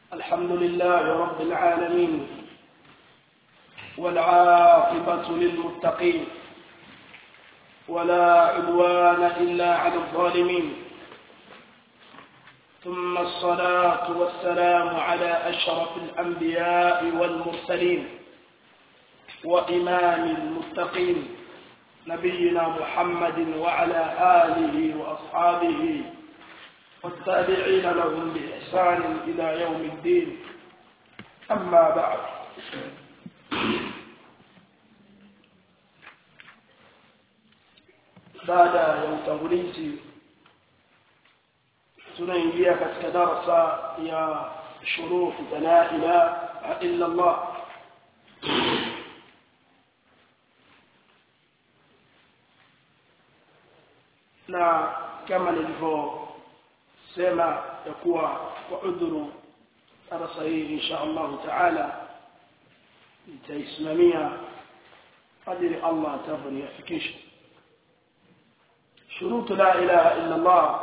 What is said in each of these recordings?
الحمد لله رب العالمين والعاقبة للمتقين ولا عدوان إلا على الظالمين ثم الصلاة والسلام على أشرف الأنبياء والمرسلين وإمام المتقين نبينا محمد وعلى آله وأصحابه والتابعين لهم بإحسان إلى يوم الدين أما بعد baada ya utangulizi tunaingia katika darasa ya shurufu za la ilaha illa Allah na kama nilivyosema ya kuwa kwa udhuru darasa hii insha Allah taala nitaisimamia kadiri Allah atavoniafikisha shurutu la ilaha illa Allah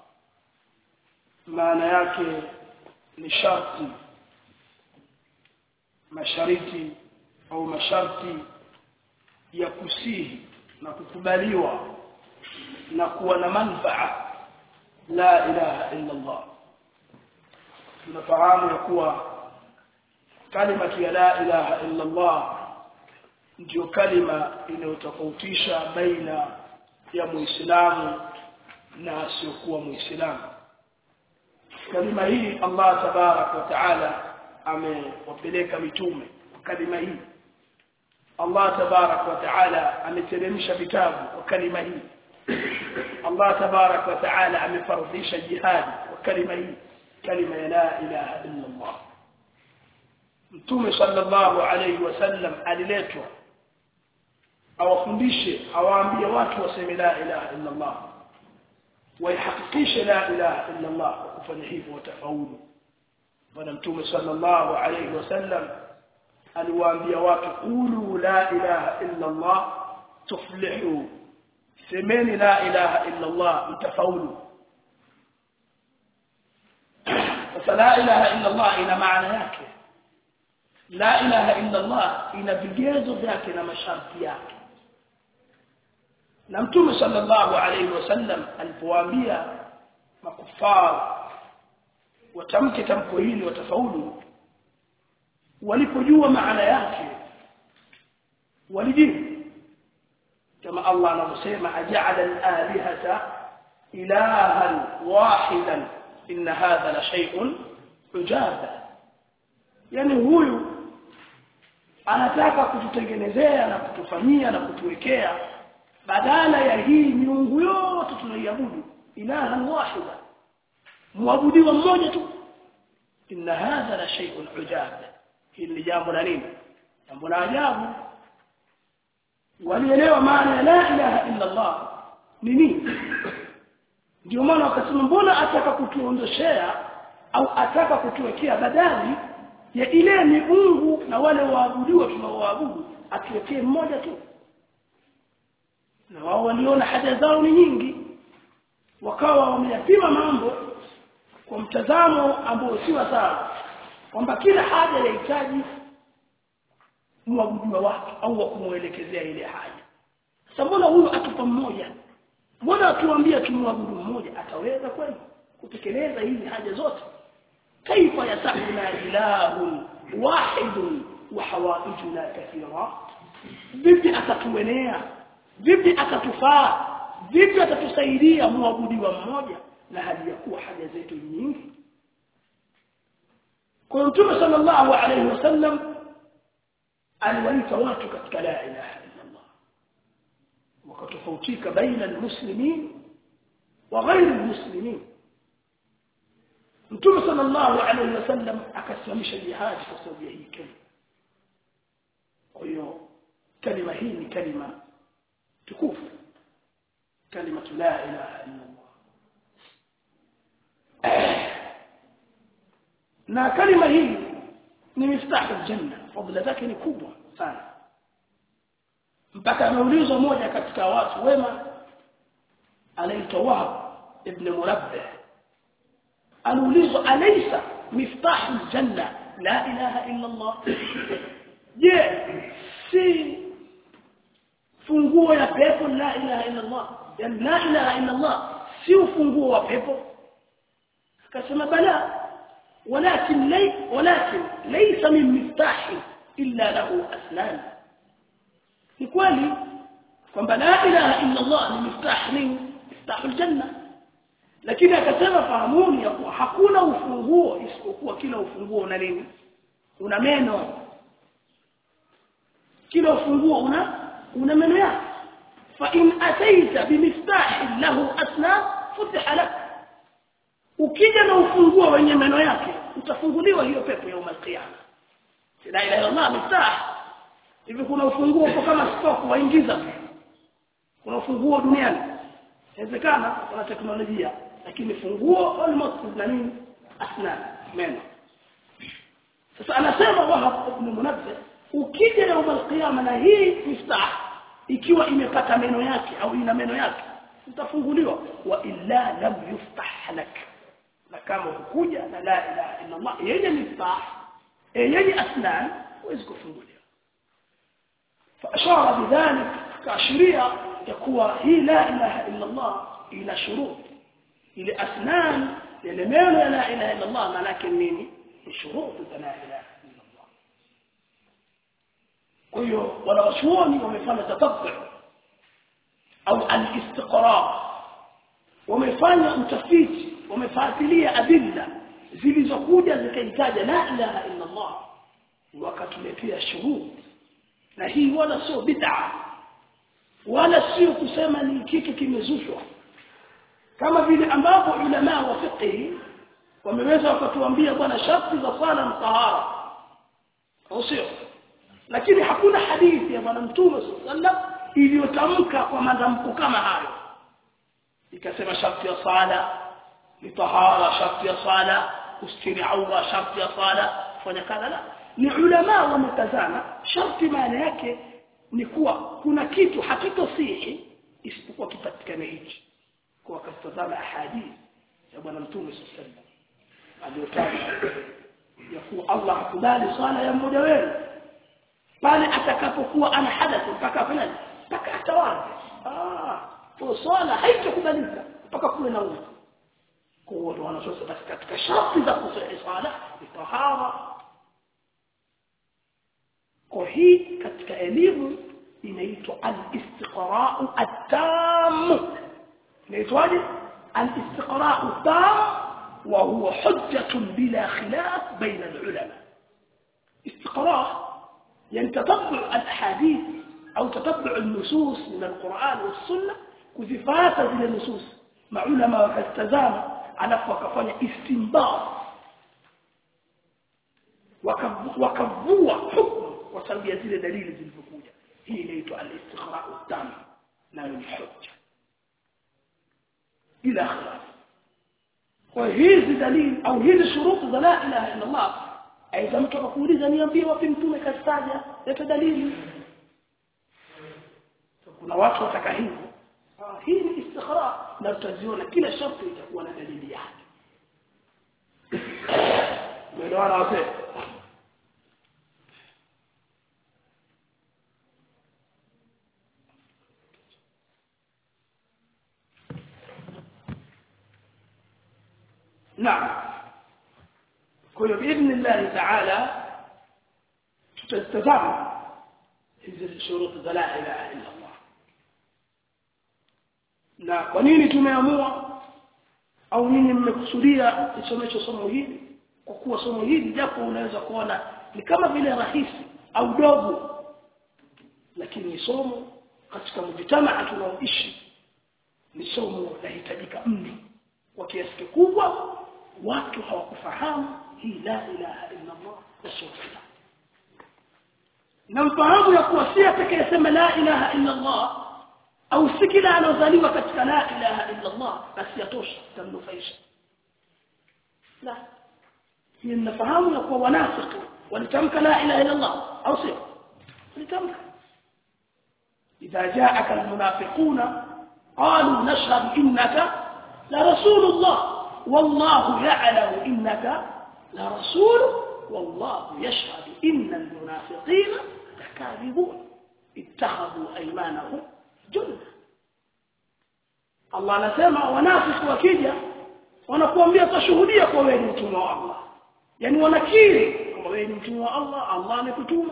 maana yake ni sharti mashariti au masharti ya kusihi na kukubaliwa na kuwa na manfaa la ilaha illa Allah tunafahamu ya kuwa kalima ya la ilaha illa Allah ndio kalima inayotofautisha baina ya muislamu na asiyokuwa muislamu kalima hii Allah tabarak wa taala amewapeleka mitume kalima hii Allah tabarak wa taala ameteremsha vitabu kwa kalima hii Allah tabarak wa taala amefaradhisha jihad kwa kalima hii kalima ya la ilaha illa Allah Mtume sallallahu alayhi wasallam aliletwa awafundishe awaambie watu waseme la ilaha illa Allah waihakikishe la ilaha illa Allah kwa kufanya hivyo watafaulu bwana mtume sallallahu alayhi wasallam aliwaambia watu qulu la ilaha illa Allah tuflihu semeni la ilaha illa Allah mtafaulu sasa la ilaha illa Allah ina maana yake la ilaha illa Allah ina vigezo vyake na masharti yake na mtume sallallahu alayhi wasallam alipowaambia makufar watamke tamko hili watafaulu walipojua maana yake walijibu kama Allah anavyosema aja'ala al-alihata ilahan wahidan inna hadha la shay'un ujaba yani huyu anataka kututengenezea na kutufanyia na kutuwekea badala ya hii miungu yote tunaiabudu ilaha wahida muabudiwa mmoja tu inna hadha la shay'un ujab hili jambo la nini jambo la ajabu walielewa maana ya la ilaha illa Allah ni nini ndio maana wakasema mbona ataka kutuondoshea au ataka kutuwekea badali ya ile miungu na wale waabudiwa tunaoabudu atuwekee mmoja tu na wao waliona haja zao ni nyingi wakawa wameyapima mambo kwa mtazamo ambao si sawa kwamba kila haja inahitaji muabudiwa wake au wa kumuelekezea ile haja sasa mbona huyu atupa mmoja mbona atuambia tumwabudu mmoja ataweza kweli kutekeleza hizi haja zote kaifa yasahuna ilahun wahidun wa hawaijuna kathira vipi atatuenea vipi atatufaa vipi atatusaidia muabudiwa mmoja na hali ya kuwa haja zetu nyingi kwa mtume sallallahu alayhi wasallam aliwaita watu katika la ilaha illa Allah wakatofautika baina almuslimin wa ghairi almuslimin mtume sallallahu alayhi wasallam akasimamisha jihad kwa sababu ya hii kalima kwa hiyo kalima hii ni kalima tukufu kalima la ilaha illa Allah na kalima hii ni miftahu aljanna fadhila zake ni kubwa sana mpaka ameulizwa moja katika watu wema anaitwa Wahab ibn Murabbih aliulizwa alaysa miftahu aljanna la ilaha illa Allah je si funguo ya pepo la ilaha illa Allah yani la ilaha illa Allah si ufunguo wa pepo akasema bala ولكن لي ولكن ليس من مفتاح إلا له أسنان ni kweli kwamba la ilaha illa Allah ni miftah ni miftahul janna lakini akasema fahamuni ya kuwa hakuna ufunguo isipokuwa kila ufunguo una nini una meno kila ufunguo una una meno yake fa in ataita bimiftah lahu asnan futiha lak ukija na ufunguo wenye meno yake utafunguliwa hiyo pepo ya umalqiyama la ilaha illa Allah miftah hivi kuna ufunguo uko kama stock waingiza kuna ufunguo duniani inawezekana kuna teknolojia lakini funguo almost na nini asnan meno sasa anasema wahab ibn munabbih ukija يوم القيامه na hii miftah ikiwa imepata meno yake au ina meno yake utafunguliwa wa illa lam yuftah lak na kama hukuja na la ilaha illa Allah yenye miftah yenye asnan huwezi kufunguliwa فاشار بذلك كاشريا يكون هي لا اله الا الله الى شروط الى اسنان لمن لا اله الا الله لكن نيني شروط لا اله الا الله kwa hiyo wanawachuoni wamefanya tatabbu au al-istiqra wamefanya utafiti wamefuatilia adilla zilizokuja zikahitaja la ilaha illa Allah wakatuletea shuhud na hii wala sio bid'a wala sio kusema ni kitu kimezushwa kama vile ambapo ulama wa fiqh wameweza wakatuambia bwana sharti za sala na tahara au sio lakini hakuna hadithi ya bwana mtume sallallahu iliyotamka kwa madhamko kama hayo ikasema sharti ya sala ni tahara sharti ya sala kustiri aura sharti ya sala kufanya kadha la ni ulama wametazama sharti maana yake ni kuwa kuna kitu hakitosihi isipokuwa kipatikane hichi kwa wakatazama ahadithi ya bwana mtume sallallahu aliyotaja ya kuwa Allah hakubali swala ya mmoja wenu pale atakapokuwa ana hadathi mpaka afanye mpaka atawadhe ah kwa swala haitakubalika mpaka kuwe na udhu kwa hiyo wanasema basi katika sharti za kusahi swala ni tahara kwa hii katika elimu inaitwa al-istiqra'u at-tam inaitwaje al-istiqra'u at-tam wa huwa hujjatun bila khilaf baina al-ulama istiqra' يعني تتبع الاحاديث او تتبع النصوص من القرآن والسنه كذفات ذي النصوص مع علماء wakatazama alafu wakafanya istinbat wakavua hukumu kwa sababu ya zile dalili zilizokuja hii inaitwa al-istikhra'u tam nayo ni hujja ila khilaf kwa hizi dalili au hizi shurutu za la ilaha illa Allah aidha mtu akakuuliza niambie wapi mtume kastaja leta dalili kuna watu wataka hivyo hii ni istikhara na tutaziona kila sharti itakuwa na dalili yake umeelewana wazee نعم kwa hiyo باذن الله تعالى tutazama hizi shuruط za la ilaha illa Allah na kwa nini tumeamua au nini mmekusudia isomesho somo hili kwa kuwa somo hili japo unaweza kuona ni kama vile rahisi au dogo lakini ni somo katika mjitamaa tunaoishi ni somo lahitajika mno kwa kiasi kikubwa watu hawakufahamu hii la ilaha illa Allah rasulullah na mfahamu ya kuwa si atakayesema la ilaha illa Allah au si kila anozaliwa katika la ilaha illa Allah basi yatosha tamnufaisha la hii mnafahamu ya kuwa wanafiki walitamka la ilaha illa Allah au sio walitamka إذا جاءك المنافقون قالوا نشهد إنك لرسول الله والله يعلم إنك la rasul wallahu yashhadu inna almunafiqina lakadibun ittakhadhu aymanahum junna Allah anasema wanafiki wakija wanakuambia tashuhudia kwa wewe ni mtume wa Allah yani wanakiri kwamba wewe ni mtume wa Allah Allah amekutuma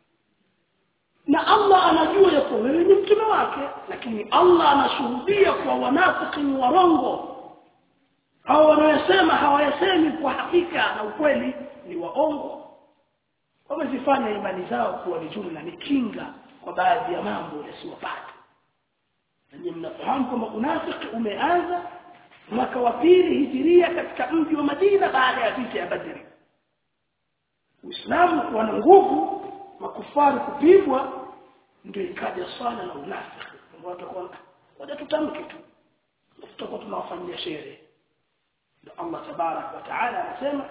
na Allah anajua ya kuwa wewe ni mtume wake lakini Allah anashuhudia kwa wanafiki ni warongo hao wanayosema hawayasemi kwa hakika na ukweli ni waongo wamezifanya imani zao kuwa ni jumla ni kinga kwa baadhi ya mambo yasiyopata nanyi mnafahamu kwamba unafiki umeanza mwaka wa pili hijiria katika mji wa Madina baada ya vita ya Badri Uislamu kuwa na nguvu makufari kupigwa ndio ikaja swala la unafiki watu kwa wacha tutamke tu tutakuwa tunawafanyia sherehe ndio Allah tabarak wa taala anasema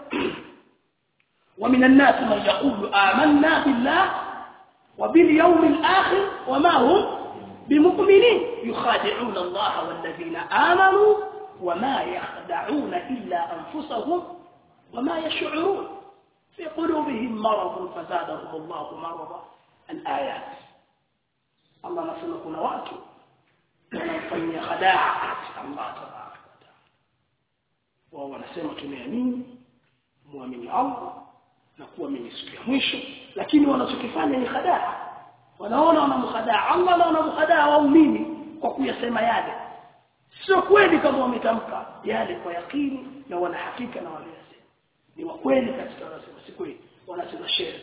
ومن الناس من يقول آمنا بالله وباليوم الآخر وما هم بمؤمنين يخادعون الله والذين آمنوا وما يخدعون إلا أنفسهم وما يشعرون في قلوبهم مرض فزادهم الله مرضا الآيات الله نسمى كنا واتو wanamfanyia khadaa Allah tabaraka wa taala wao wanasema tumeamini muamini Allah na kuamini siku ya mwisho lakini wanachokifanya ni khadaa wanaona wanamkhadaa Allah na wanamkhadaa waumini kwa kuyasema yale sio kweli kama wametamka yale kwa yakini na wana hakika na waliyasema ni wa kweli katika wanasema si kweli wanasema shere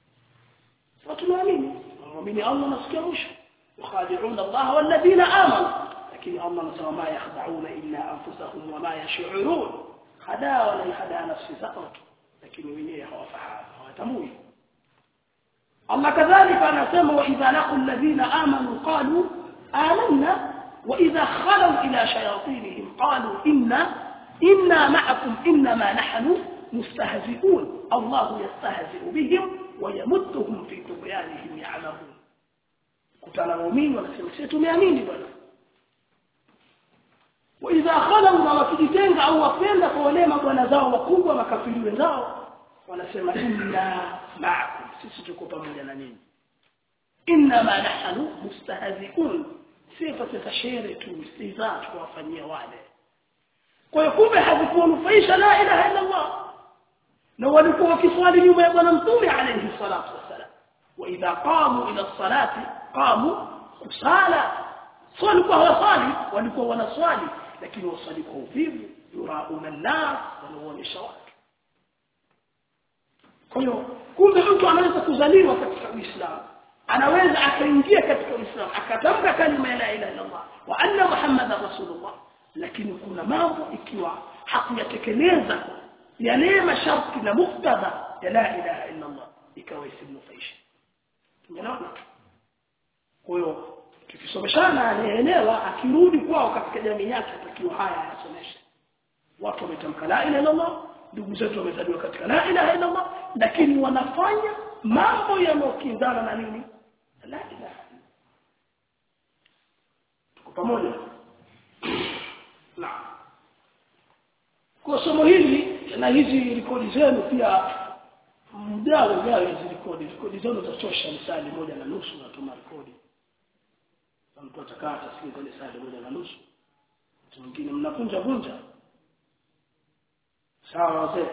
watu tunaamini muamini Allah na siku ya mwisho يخادعون الله والذين آمنوا لكن الله نسوى ما يخدعون إلا أنفسهم وما يشعرون خداع ولا يخدع نفسي سقط لكن وينيه هو فحام هو تموي الله كذلك أنا سمى وإذا لقوا الذين آمنوا قالوا آمنا وإذا خلوا إلى شياطينهم قالوا إنا إنا معكم إنما نحن مستهزئون الله يستهزئ بهم ويمدهم في طغيانهم يعمهون kutana waumini wanasema sisi tumeamini bwana wa idha khalu na wakijitenga au wapenda kwa wale mabwana zao wakubwa makafiri wenzao wanasema inna ma'akum sisi tuko pamoja na ninyi inna ma nahnu mustahzi'un sifa za shere tu istiza tuwafanyia wale kwa hiyo kumbe hazikuwanufaisha la ilaha illa Allah na walikuwa wakiswali nyuma ya bwana mtume alayhi salatu wassalam wa idha qamu ila salati qamu kusala swali kwa wasali walikuwa wanaswali lakini wasali kwa uvivu yurauna nas wanaonyesha watu kwa hiyo kumbe mtu anaweza kuzaliwa katika Uislamu anaweza akaingia katika Uislamu akatamka kalima ya la ilaha illa Allah wa anna muhammadar rasulullah lakini kuna mambo ikiwa hakuyatekeleza yale masharti na muktadha ya la ilaha illa Allah ikawa isimnufaisha tumeona kwa hiyo tukisomeshana anaelewa akirudi kwao katika jamii yake atakiwa haya anasomesha watu wametamka la ilaha illallah ndugu zetu wamezaliwa katika la ilaha illallah lakini wanafanya mambo yanayokinzana na nini la ilaha tuko pamoja na kwa somo hili na hizi rekodi zenu pia mdao mdao hizi rekodi rekodi zenu zachosha misali moja na nusu natuma rekodi mtu atakaa atasikia kwenye saa moja na nusu mtu mwingine mnapunja vunja sawa wazee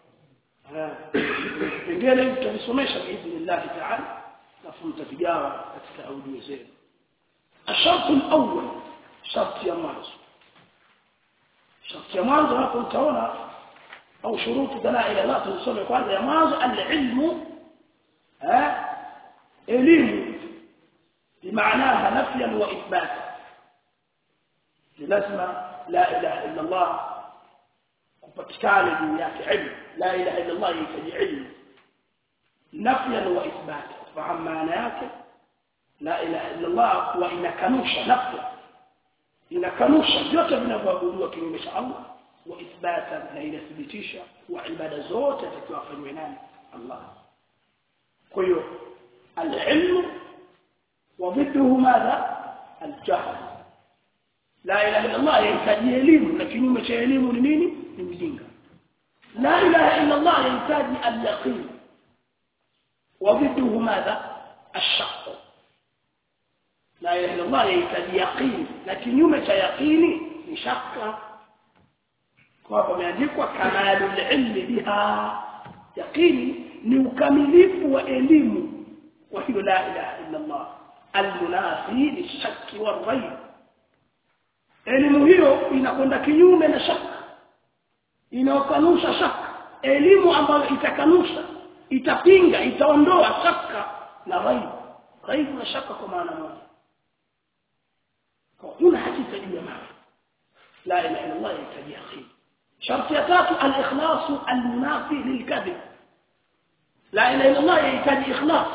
pengine tutavisomesha biidhnillah taala alafu mtavigawa katika audio zenu الشرط الأول شرط يا mwanzo شرط ya mwanzo hapo utaona au shuruti dalail Allah tusome kwanza ya mwanzo al-ilmu eh elimu بمعناها نفيا واثباتا لازم لا اله الا الله kupatikana juu yake ilmu la ilaha illa Allah yahitaji ilmu nafyan wa ithbat fahamu maana yake la ilaha illa Allah kuwa inakanusha nafya inakanusha vyote vinavyoabudiwa kinyume cha Allah wa ithbata na inathibitisha wa ibada zote zitakiwa afanywe nani Allah kwa hiyo al-ilmu وضده ماذا الجهل لا اله الا الله يحتاج elimu na kinyume cha elimu ni nini ni mjinga لا إله إلا الله يحتاج اليقين وضده ماذا الشق لا إله إلا الله يحتاج يقين لكن يوم يقيني ni shaka kwa hapo imeandikwa kamalul ilmi biha yaqini ni ukamilifu wa elimu wa hiyo la ilaha illa Allah almunafi lishakki warayb elimu hiyo inakwenda kinyume na shaka inaokanusha shaka elimu ambayo itakanusha itapinga itaondoa shaka na raib raib na shaka kwa maana moja kwa huna hakika juu ya maana la ilaha illa Allah yahitaji yaqin sharti ya tatu al-ikhlas al-munafi lil-kadhib la ilaha illa Allah yahitaji ikhlas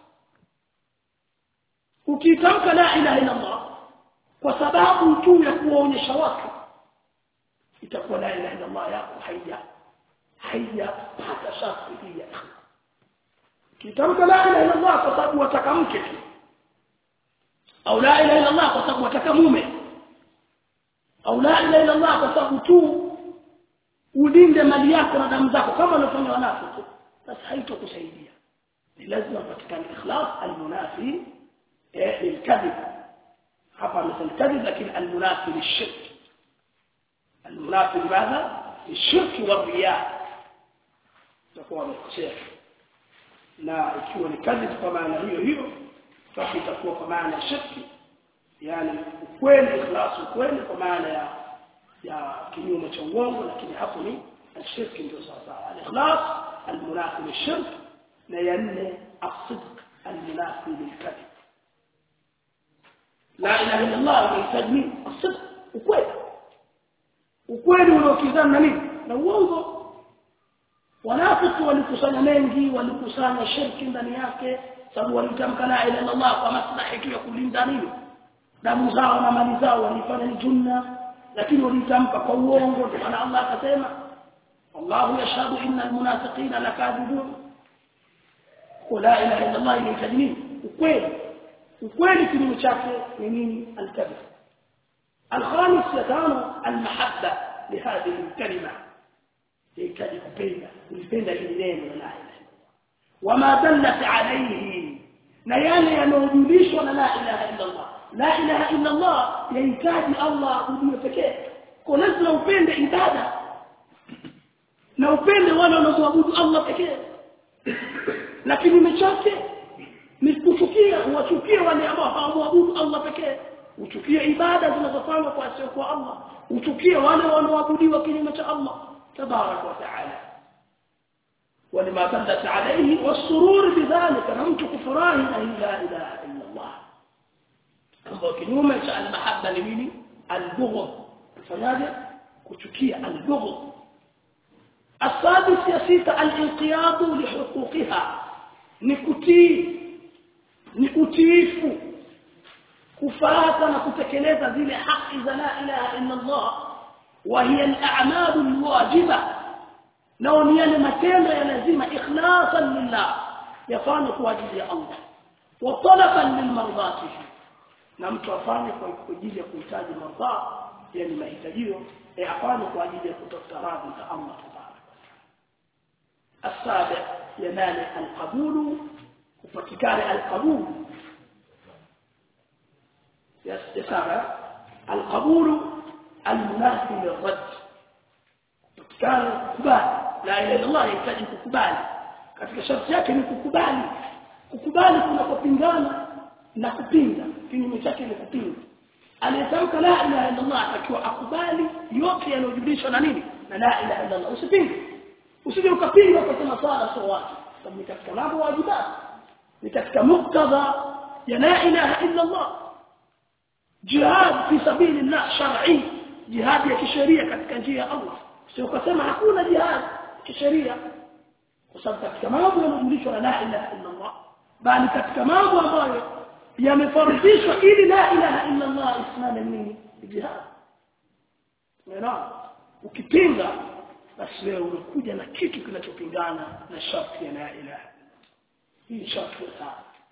ukitamka la ilaha illa Allah kwa sababu tu ya kuwaonyesha watu itakuwa la ilaha illa Allah yako haija haija pata sharti hii ya ikhlas kitamka la ilaha illa Allah kwa sababu wataka mke tu au la ilaha illa Allah kwa sababu wataka mume au la ilaha illa Allah kwa sababu tu ulinde mali yako na damu zako kama unafanya wanafiki basi haitokusaidia ni lazima patikane ikhlas almunafi eh lilkadhib hapa amesema kadhib lakini almunafi lishirk almunafi limadha lishirk والرياء takuwa wamekosea na ikiwa ni kadhib kwa maana hiyo hiyo basi itakuwa kwa maana ya shirki yani ukweli ikhlas ukweli kwa maana ya ya kinyume cha uongo lakini hapo ni shirki ndio sawa al-ikhlas al-munafi lishirk na ya nne as-sidq al-munafi lilkadhib la ilaha illa Allah unahitaji as-sidq ukweli ukweli unaokizana na nini na uongo wanafiki walikusanya mengi walikusanya shirki ndani yake sababu walitamka la ilaha illa Allah kwa maslahi tu ya kulinda nini damu zao na mali zao walifanya ni junna lakini walitamka kwa uongo ndio maana Allah akasema wallahu yashhadu innal munafiqina lakadibun la ilaha illa Allah inahitaji nini ukweli ukweli kinyume chake ni nini alkadhib الخامس يتعامل المحبة لهذه الكلمة يكاد kupenda kulipenda hili neno la ilaha wama dallat alayhi na yale yanayojulishwa na la ilaha illa Allah la ilaha illa Allah yahitaji Allah abudiwe pekee kwa lazima upende ibada na upende wale wanaoabudu Allah pekee na kinyume chake ni kuchukia uwachukie wale ambao hawaabudu Allah pekee uchukie ibada zinazofanywa kwa asio kwa Allah uchukie wale wanaoabudiwa kinyume cha Allah tabarak wa taala ولما دلت عليه والسرور بذلك نمت كفران أن لا إله إلا الله ambao kinyume cha almahabba ni nini albughd fanyaje kuchukia albughd السادس يا سيتا الانقياد لحقوقها نكتي نكتيف kufuata na kutekeleza zile haki za la ilaha illa Allah wa hiya al-a'malu al-wajiba nao ni yale matendo ya lazima ikhlasan lillah yafanye kwa ajili ya Allah wa talaban lilmardatihi na mtu afanye kwa ajili ya kuhitaji mardha yani mahitajio ya afanye kwa ajili ya kutafuta radhi za Allah tabaraka السابع ينال القبول وفتكار القبول يسابع القبول المناسب للرد فتكار كبال لا إله إلا الله يحتاج ككبال katika sharti yake ni kukubali kukubali kunapopingana na kupinga kinyume chake ni kupinga aliyetamka la ilaha illa Allah atakiwa akubali yote yanayojulishwa na nini na la ilaha illa Allah usipinge usije ukapinga ukasema swala sio watu sababu ni katika mambo wajibat ni katika muktadha ya la ilaha illa Allah jihad fi sabilillah shar'i jihad ya kisheria katika njia ya Allah sio ukasema hakuna jihad kisheria kwa sababu katika mambo yanayojulishwa na la ilaha illa Allah bali katika mambo ambayo yamefaradhishwa ili la ilaha illa Allah isimame nini jihad unaona ukipinga basi wewe unakuja na kitu kinachopingana na sharti ya la ilaha hii sharti sana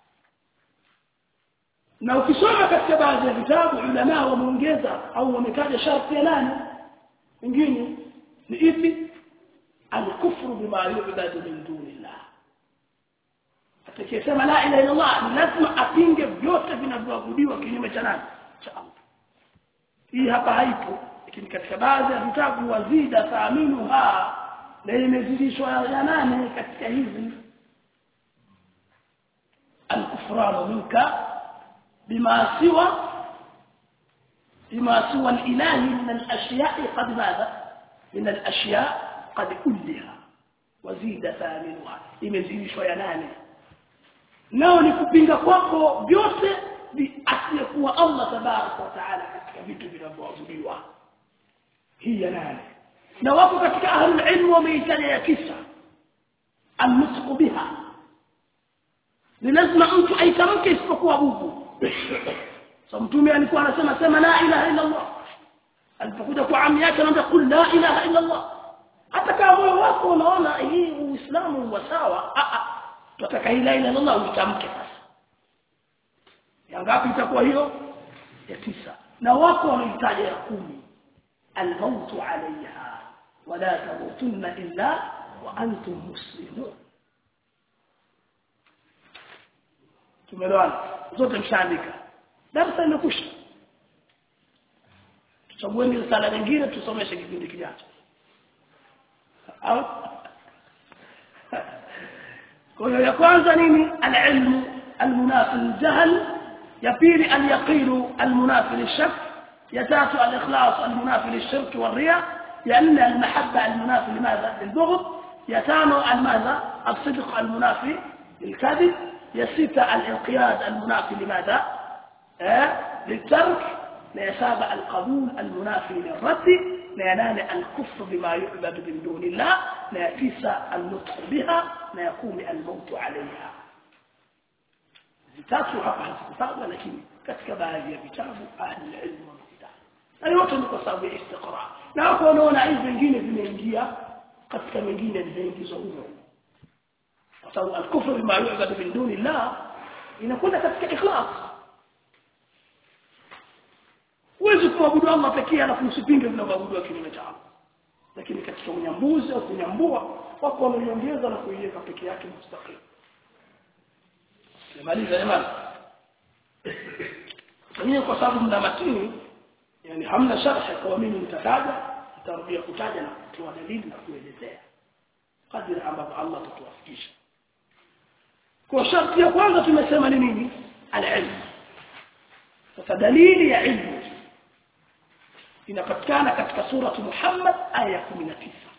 na ukisoma katika baadhi ya vitabu ulama wameongeza au wametaja sharti ya nani nyingine ni ipi alkufru bima yu'badu min dunillah atakayesema la ilaha illa Allah ni lazima apinge vyote vinavyoabudiwa kinyume cha nani cha Allah hii hapa haipo lakini katika baadhi ya vitabu wazida taaminuha na imezidishwa ya nane katika hizi الكفران منك بما سوى بما سوى الإله من الأشياء قد ماذا من الأشياء قد كلها وزيد ثامنها imezidishwa ya nane nao ni kupinga kwako vyote asiyekuwa Allah tabaraka wa taala katika vitu vinavyoabudiwa hii ya nane na wako katika ahlul ilm wameitaja ya tisa almusqu biha ni lazima mtu aitamke isipokuwa bubu so mtume alikuwa anasema sema la ilaha illa Allah alipokuja kwa ammi yake anamwambia kul la ilaha illa Allah hata kama moyo wako unaona hii uislamu wa sawa a a tutaka la ilaha illa Allah uitamke sasa ya ngapi itakuwa hiyo ya tisa na wako wanahitaji ya kumi الموت عليها ولا تموتن إلا وأنتم مسلمون tumeelewana zote mshaandika darasa limekwisha tuchagueni risala nyingine tusomeshe kipindi kijacho kwa hiyo ya kwanza nini alilmu almunafi aljahl ya pili alyaqin almunafi lishak ya tatu alikhlas almunafi lishirk والرياء ya nne almahabba almunafi limadha lilbughd ya tano almadha الصدق المنافي للكذب يا ستة الانقياد المنافي لماذا آه؟ للترك لا سابع القبول المنافي للرد لا ينال الكفر بما يعبد من دون الله لا تسع النطق بها لا يقوم الموت عليها zitatu hapa hazikutajwa lakini katika baadhi ya vitabu ahli ilmu wamekitaja na yote ni kwa sababu ya istiqra na hapo unaona hivi vingine vimeingia katika mengine vimeingizwa humo kwa sababu al-kufru bima yu'badu min duni Allah inakwenda katika ikhlas huwezi kuabudu Allah pekee alafu usipinge vinavyoabudiwa kinyume cha Allah lakini katika unyambuzi au kunyambua wako wameiongeza na kuiweka peke yake mustaqim nimaliza jamani Mimi kwa sababu mna matini yani hamna sharh kwa mimi nitataja nitarudia kutaja na kutoa dalili na kuelezea kadri ambapo Allah atatuwafikisha kwa sharti ya kwanza tumesema ni nini al-ilm sasa dalili ya ilmu inapatikana katika sura Muhammad aya 19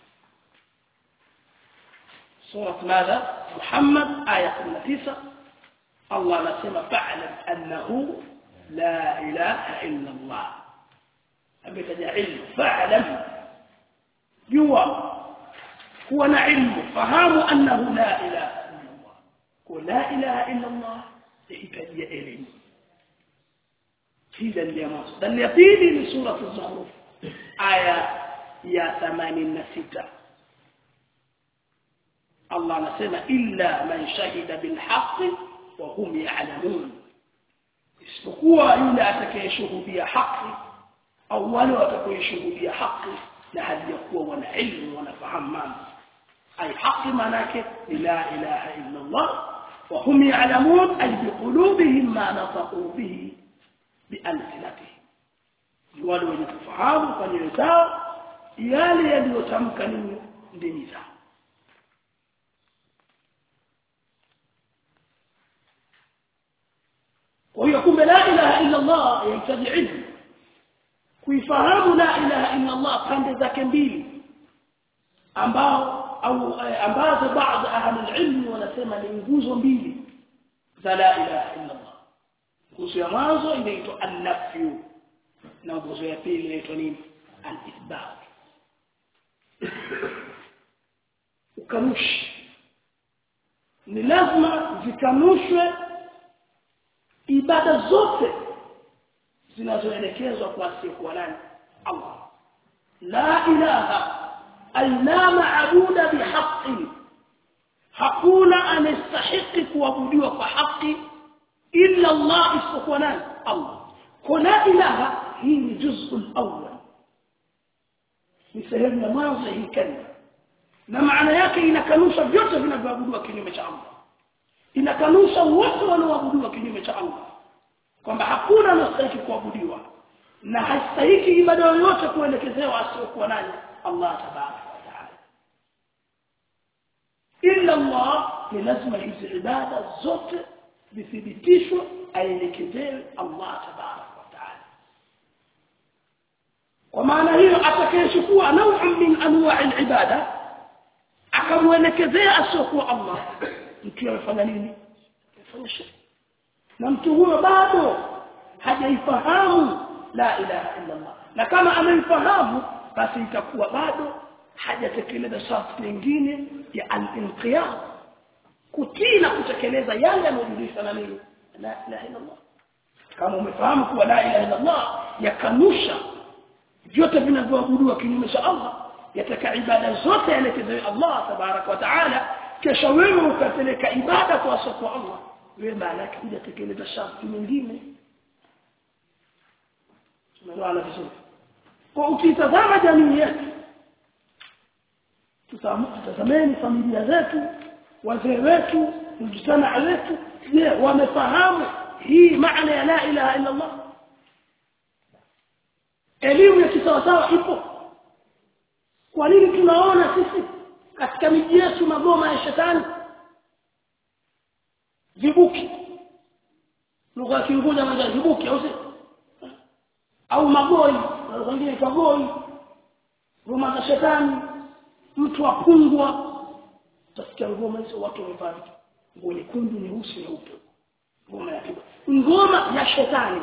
sura ماذا محمد aya 19 Allah anasema fa'lam annahu la ilaha illa Allah ametaja ilmu fa'lam jua kuwa na ilmu fahamu annahu la ilaha illa Allah kwa la ilaha illa Allah yahitajia elimu hii dalili ya mwanzo dalili ya pili ni sura az-zukhruf aya ya 86 Allah anasema illa man shahida bil haqqi wa hum ya'lamun isipokuwa yule atakayeshuhudia haki au wale watakayeshuhudia haki na hali ya kuwa wana ilmu wanafahamu mambo ay haki manake la ilaha illa Allah wa hum ya'lamun ay biqulubihim ma nafaqu bihi bialsinatihim wale wenye kufahamu kwa nyoyo zao yale yaliyotamka nini ndimi zao kwa hiyo kumbe la ilaha illa Allah yahitaji ilmu kuifahamu la ilaha illa Allah pande zake mbili ambao au ambazo baadhi ahli ilmu wanasema ni nguzo mbili za la ilaha illa Allah nguzo ya mwanzo inaitwa an-nafyu na nguzo ya pili inaitwa nini al-ithbat ukanushi ni lazima zikanushwe ibada zote zinazoelekezwa kwa asiyekuwa nani Allah la ilaha ay la maabuda bihaqqin hakuna anastahiki kuabudiwa kwa haki illa Allah isipokuwa nani Allah kwa la ilaha hii ni juz'u al-awwal ni sehemu ya mwanzo hii kalima na maana yake inakanusha vyote vinavyoabudiwa kinyume cha Allah inakanusha wote wanaoabudiwa kinyume cha Allah kwamba hakuna anastahili kuabudiwa na hastahiki ibada yoyote kuelekezewa asiyokuwa nani Allah tabaraka wa taala illa Allah ni lazima hizi ibada zote zithibitishwe aelekezewe Allah tabaraka wa taala kwa maana hiyo atakayechukua nau'un min anwa'i al-ibada akamwelekezea asiyokuwa Allah mtu amefanya nini amefanya shirki na mtu huyo bado hajaifahamu la ilaha illa Allah na kama ameifahamu basi itakuwa bado hajatekeleza sharti nyingine ya al-inqiyad kutii na kutekeleza yale yanayojulishwa na nini la ilaha illa Allah kama umefahamu kuwa la ilaha illa Allah yakanusha vyote vinavyoabudiwa kinyume cha Allah yataka ibada zote yaelekezewe Allah tabarak wa taala kisha wewe ukapeleka ibada kwa kwa Allah wewe maana yake hujatekeleza sharti nyingine tumeelewana vizuri kwa ukitazama jamii yetu tutazameni familia zetu wazee wetu mjitamaa wetu je wamefahamu hii maana ya la ilaha illa Allah elimu ya kisawasawa ipo kwa nini tunaona sisi katika miji yetu magoma ya shetani vibuki lugha ya kiingereza maana vibuki au au magoi wengine kwa goi ngoma za shetani mtu apungwa utasikia ngoma hizo watu wamevaa nguo nyekundu nyeusi nyeupe ngoma ya kiba ngoma ya shetani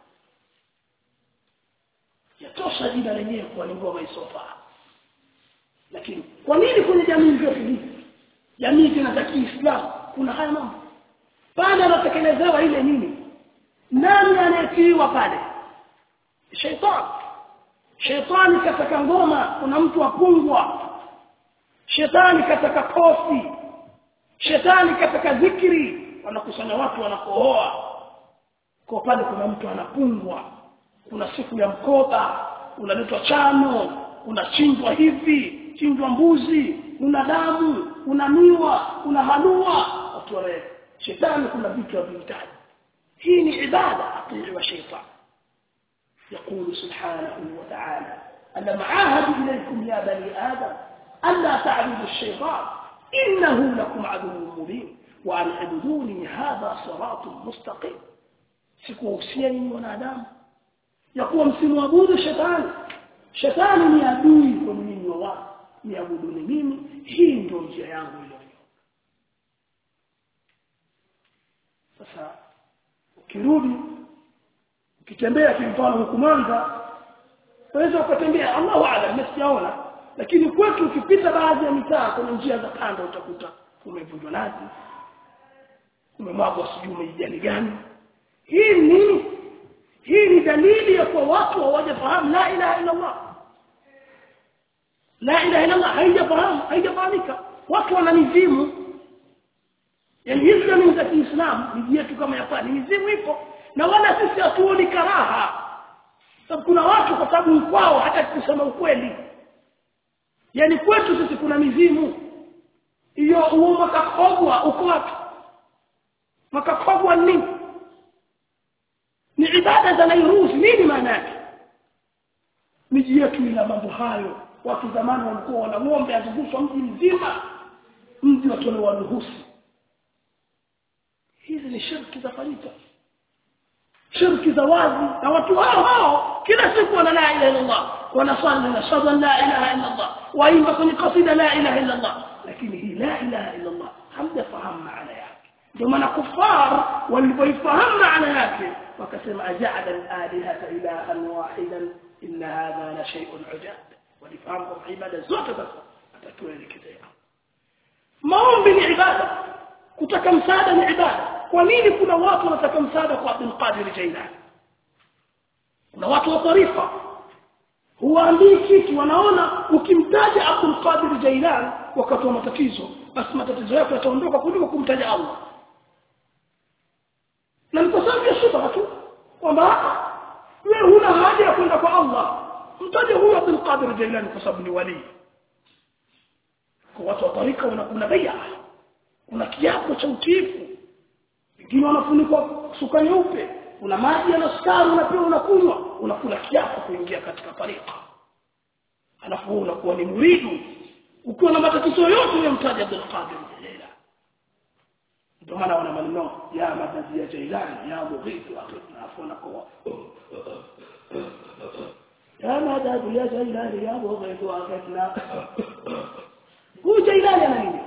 yatosha jina lenyewe kwa ni ngoma isofaa lakini kwa nini kwenye jamii zetu hizi jamii zina za Kiislamu kuna haya mambo pale anatekelezewa ile nini nani anayetiiwa pale shetani shetani kataka ngoma kuna mtu apungwa shetani kataka kofi shetani kataka zikri wanakusanya watu wanakohoa kwa pale kuna mtu anapungwa kuna siku ya mkoba unaletwa chano unachinjwa hivi chinjwa mbuzi una damu una miwa una halua watu wale shetani kuna vitu havihitaji hii ni ibada atii wa shetani يقول سبحانه وتعالى ألم عاهد إليكم يا بني آدم ألا تعبدوا الشيطان إنه لكم عدو مبين وأن اعبدوني هذا صراط مستقيم sikuhusiani wanadamu ya kuwa msimwabudu shetani shetani ni adui kwa nyinyi wa watu niabuduni mimi hii ndio njia yangu ile sasa ukirudi ukitembea kimfano huku Mwanza unaweza ukatembea Allahu a'lam msijaona lakini kwetu ukipita baadhi ya mitaa kuna njia za kando utakuta umevunjwa nazi umemwagwa sijui umejani gani hii nini hii ni dalili ya kwa watu hawajafahamu la ilaha illa Allah la ilaha illa Allah haijafahamu haijafahamika watu wana mizimu yani hizi jamii za Kiislamu miji yetu kama ya pwani mizimu ipo na wala sisi hatuoni karaha sababu kuna watu kwa sababu kwao hata kusema ukweli yani kwetu sisi kuna mizimu hiyo huo makakogwa uko wapi makakogwa nini ni ibada za Nairuzi nini maana yake miji yetu ina mambo hayo watu zamani walikuwa wana ng'ombe azungushwa mji mzima mji watolewa ruhusi hizi ni shirki za fanyika shirki za wazi na watu hao hao kila siku wana la ilaha illa Allah wanasali na shahada la ilaha illa Allah waimba kwenye kasida la ilaha illa Allah lakini hii la ilaha illa Allah hamjafahamu maana yake ndio maana kufar walipoifahamu maana yake wakasema aja'ala al-alihata ilahan wahidan inna hadha la shay'un ujab walifahamu kwa ibada zote sasa atatuelekezea maombi ni ibada kutaka msaada ni ibada kwa nini kuna watu wanataka msaada kwa Abdul Qadir Jailani kuna watu wa tarifa huwaambii kitu wanaona ukimtaja Abdul Qadir Jailani wakati wa matatizo basi matatizo yako yataondoka kuliko kumtaja Allah na ni kwa sababu ya shubha tu kwamba wewe huna haja ya kwenda kwa Allah mtaje huyo Abdul Qadir Jailani kwa sababu ni wali kwa watu wa tarika kuna bai'a kuna kiapo cha utiifu wengine wanafunikwa suka nyeupe kuna maji na sukari unapewa unakunywa unakula kiapo kuingia katika tarika alafu unakuwa ni muridu ukiwa na matatizo yote unamtaja Abdul Qadir Jilani ndio maana wana maneno ya madadi ya Jailani ya Mughith akhidna afuna kwa ya madadi ya Jailani ya Mughith akhidna huyu Jailani ana nini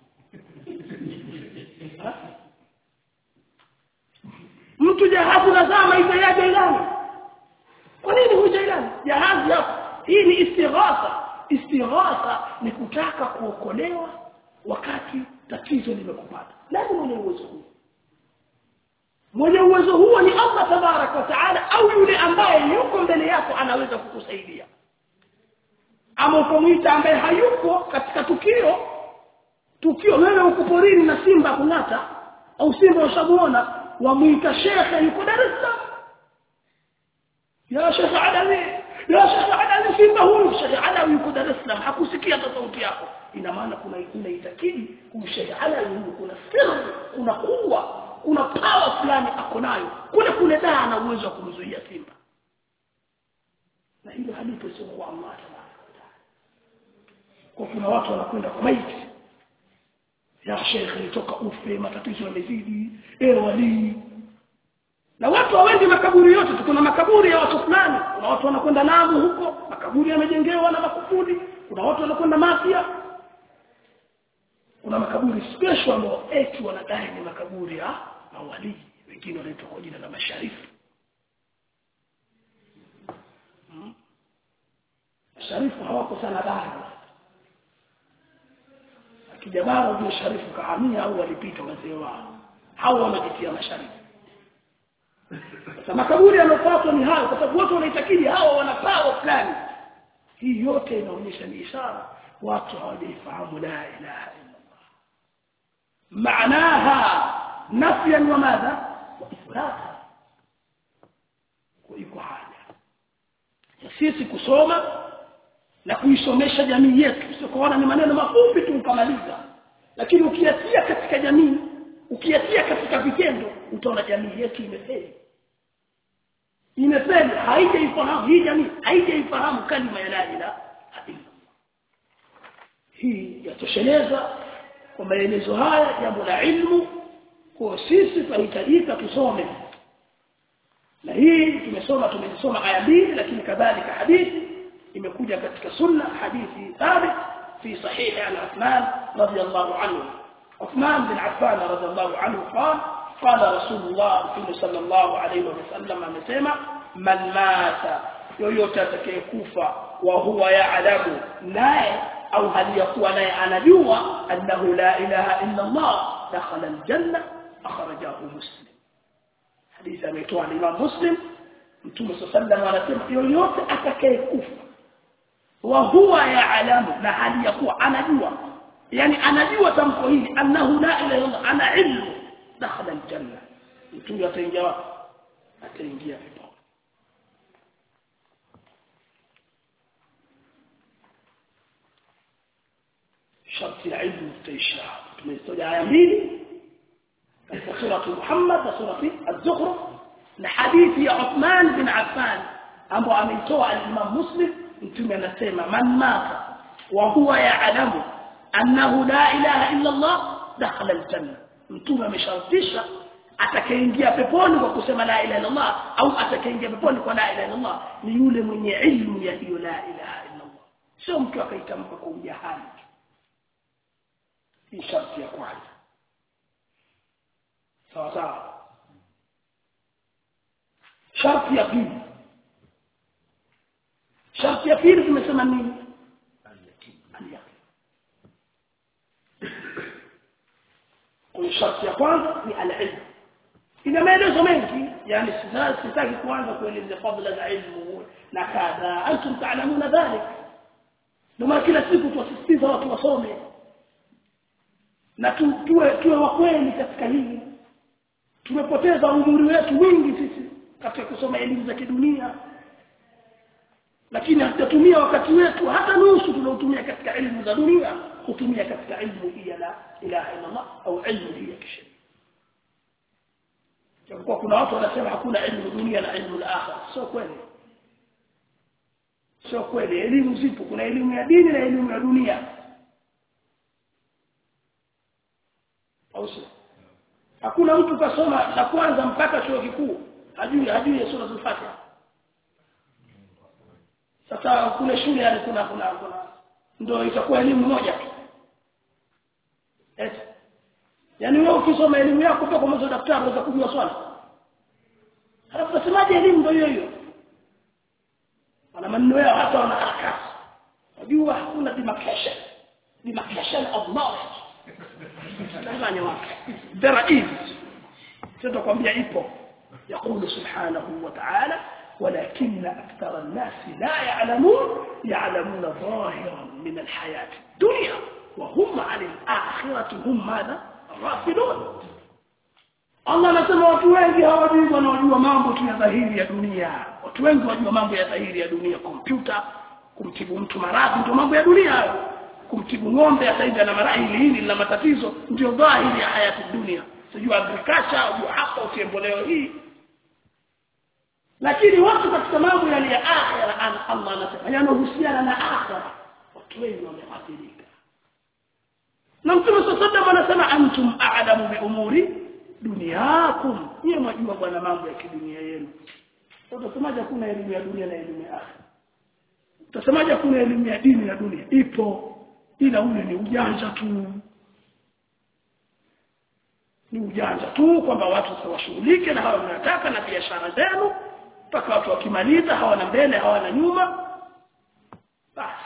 mtu jahazi lazama hizo ya Jailani kwa nini huyu Jailani jahazi hapo hii ni istighatha istighatha ni kutaka kuokolewa wakati tatizo limekupata nani mwenye uwezo huo mwenye uwezo huo ni Allah tabarak wa taala au yule ambaye yuko mbele yako anaweza kukusaidia ama ukamwita ambaye hayuko katika tukio tukio wewe uko porini na simba kung'ata au simba ushamuona wamuita shekhe yuko Dar es Salaam ya shekhe Adawi ya shekhe Adawi simba huyu shekhe Adawi yuko Dar es Salaam hakusikia hata sauti yako ina maana kuna kuna itakidi huyu shekhe Adawi huyu kuna siri kuna kuwa kuna power fulani ako nayo kule kule daa ana uwezo wa kumzuia simba na hilo halipo sio kwa Allah tabaraka wa taala kwa kuna watu wanakwenda kwa maiti ya shekhe nitoka ufe matatizo yamezidi eh walii na watu hawendi makaburi yote kuna makaburi ya watu fulani kuna watu wanakwenda Lamu huko makaburi yamejengewa na makufuri kuna watu wanakwenda Mafia kuna makaburi special ambao eti wanadai ni makaburi ya mawalii wengine wanaitwa kwa jina la masharifu hmm? sharifu hawako sana bara akija bara ndio sharifu kahamia au walipita wazee wao hao wanajitia masharifu sasa makaburi yanofuatwa ni hayo kwa sababu wote wanaitakidi hawa wana power fulani hii yote inaonyesha ni ishara watu hawajaifahamu la ilaha illa Allah maanaha nafyan wa madha wa ithbata iko haja ya sisi kusoma na kuisomesha jamii yetu sio kuona ni maneno mafupi tu ukamaliza lakini ukiatia katika jamii ukiatia katika vitendo utaona jamii yetu imefeli imefeli haijaifahamu hii jamii haijaifahamu kalima ya la ilaha illa hii yatosheleza kwa maelezo haya jambo la ilmu kwa sisi tunahitajika tusome na hii tumesoma tumesoma aya mbili lakini kadhalika hadithi imekuja katika sunna hadithi thabit fi sahihi an Uthman radiyallahu anhu Uthman bin Affan radiyallahu anhu qala qala Rasulullah sallallahu alayhi wasallam amesema man mata yoyote atakayekufa wa huwa ya'lamu naye au hali ya kuwa naye anajua annahu la ilaha illa Allah dakhala aljanna akhrajahu muslim hadithi ametoa Imam Muslim Mtume sallallahu anasema yoyote atakayekufa wa huwa ya'lamu na hali ya kuwa anajua yani anajua tamko hili annahu la ilaha illa Allah ana ilmu dakhala aljanna mtu ataingia wapi ataingia pepo sharti ya ilmu taisha tumetoja aya mbili katika sura Muhammad na sura Az-Zukhruf na hadithi ya Uthman bin Affan ambao ameitoa al-Imam Muslim mtume anasema man mata wa huwa ya'lamu annahu la ilaha illa Allah dakhala al-janna mtume ameshartisha atakayeingia peponi kwa kusema la ilaha illa Allah au atakayeingia peponi kwa la ilaha illa Allah ni yule mwenye ilmu ya hiyo la ilaha illa Allah sio mtu akaitamka kwa ujahali hii sharti ya kwanza sawa sawa sharti ya pili sharti ya pili tumesema nini kwa sharti ya kwanza ni al-ilm ina maelezo mengi yani sitaki kuanza kueleza fadhila za ilmu na kadha antum ta'lamuna dhalik ndio kila siku tuwasisitiza watu wasome na tu, tuwe tuwe wa kweli katika hili tumepoteza umri wetu mwingi sisi katika kusoma elimu za kidunia lakini hatatumia wakati wetu hata nusu tunaotumia katika elimu za dunia kutumia katika ilmu hii ya la ilaha illa Allah au ilmu hii ya kisheria japokuwa kuna watu wanasema hakuna elimu dunia na elimu la akhira sio kweli sio kweli elimu zipo kuna elimu ya dini na elimu ya dunia au sio hakuna mtu kasoma la kwanza mpaka chuo kikuu hajui hajui sura al-Fatiha sasa kule shule yani kuna kuna kuna ndio itakuwa elimu moja tu eti yani wewe ukisoma elimu yako kutoka kwa mwanzo daktari unaweza kujua swali halafu unasemaje elimu ndio hiyo hiyo wana maneno yao hata wana harakati unajua hakuna demarcation demarcation of knowledge Tanzania wake there is sitakwambia ipo يقول سبحانه وتعالى ولكن أكثر الناس لا يعلمون يعلمون ظاهرا من الحياة الدنيا وهم عن الآخرة هم ماذا غافلون Allah anasema watu wengi hawajui wanaojua mambo tu ya dhahiri ya dunia. Watu wengi wajua mambo ya dhahiri ya dunia, kompyuta, kumtibu mtu maradhi ndio mambo ya dunia hayo. Kumtibu ng'ombe ataenda na maradhi hili na matatizo ndio dhahiri ya hayati dunia. Sijui agriculture, au hapa ukiemboleo hii lakini watu katika mambo yale ya akhira Allah anasema yanahusiana na akhira watu wengi wameathirika na mtume sallallahu anasema antum a'lamu bi umuri dunyakum yeye mwajua bwana mambo ya kidunia yenu utasemaje kuna elimu ya dunia na elimu ya akhira utasemaje kuna elimu ya dini na dunia ipo ila ule ni ujanja tu ni ujanja tu kwamba watu washughulike na hawa mnataka na biashara zenu mpaka watu wakimaliza hawana mbele hawana nyuma basi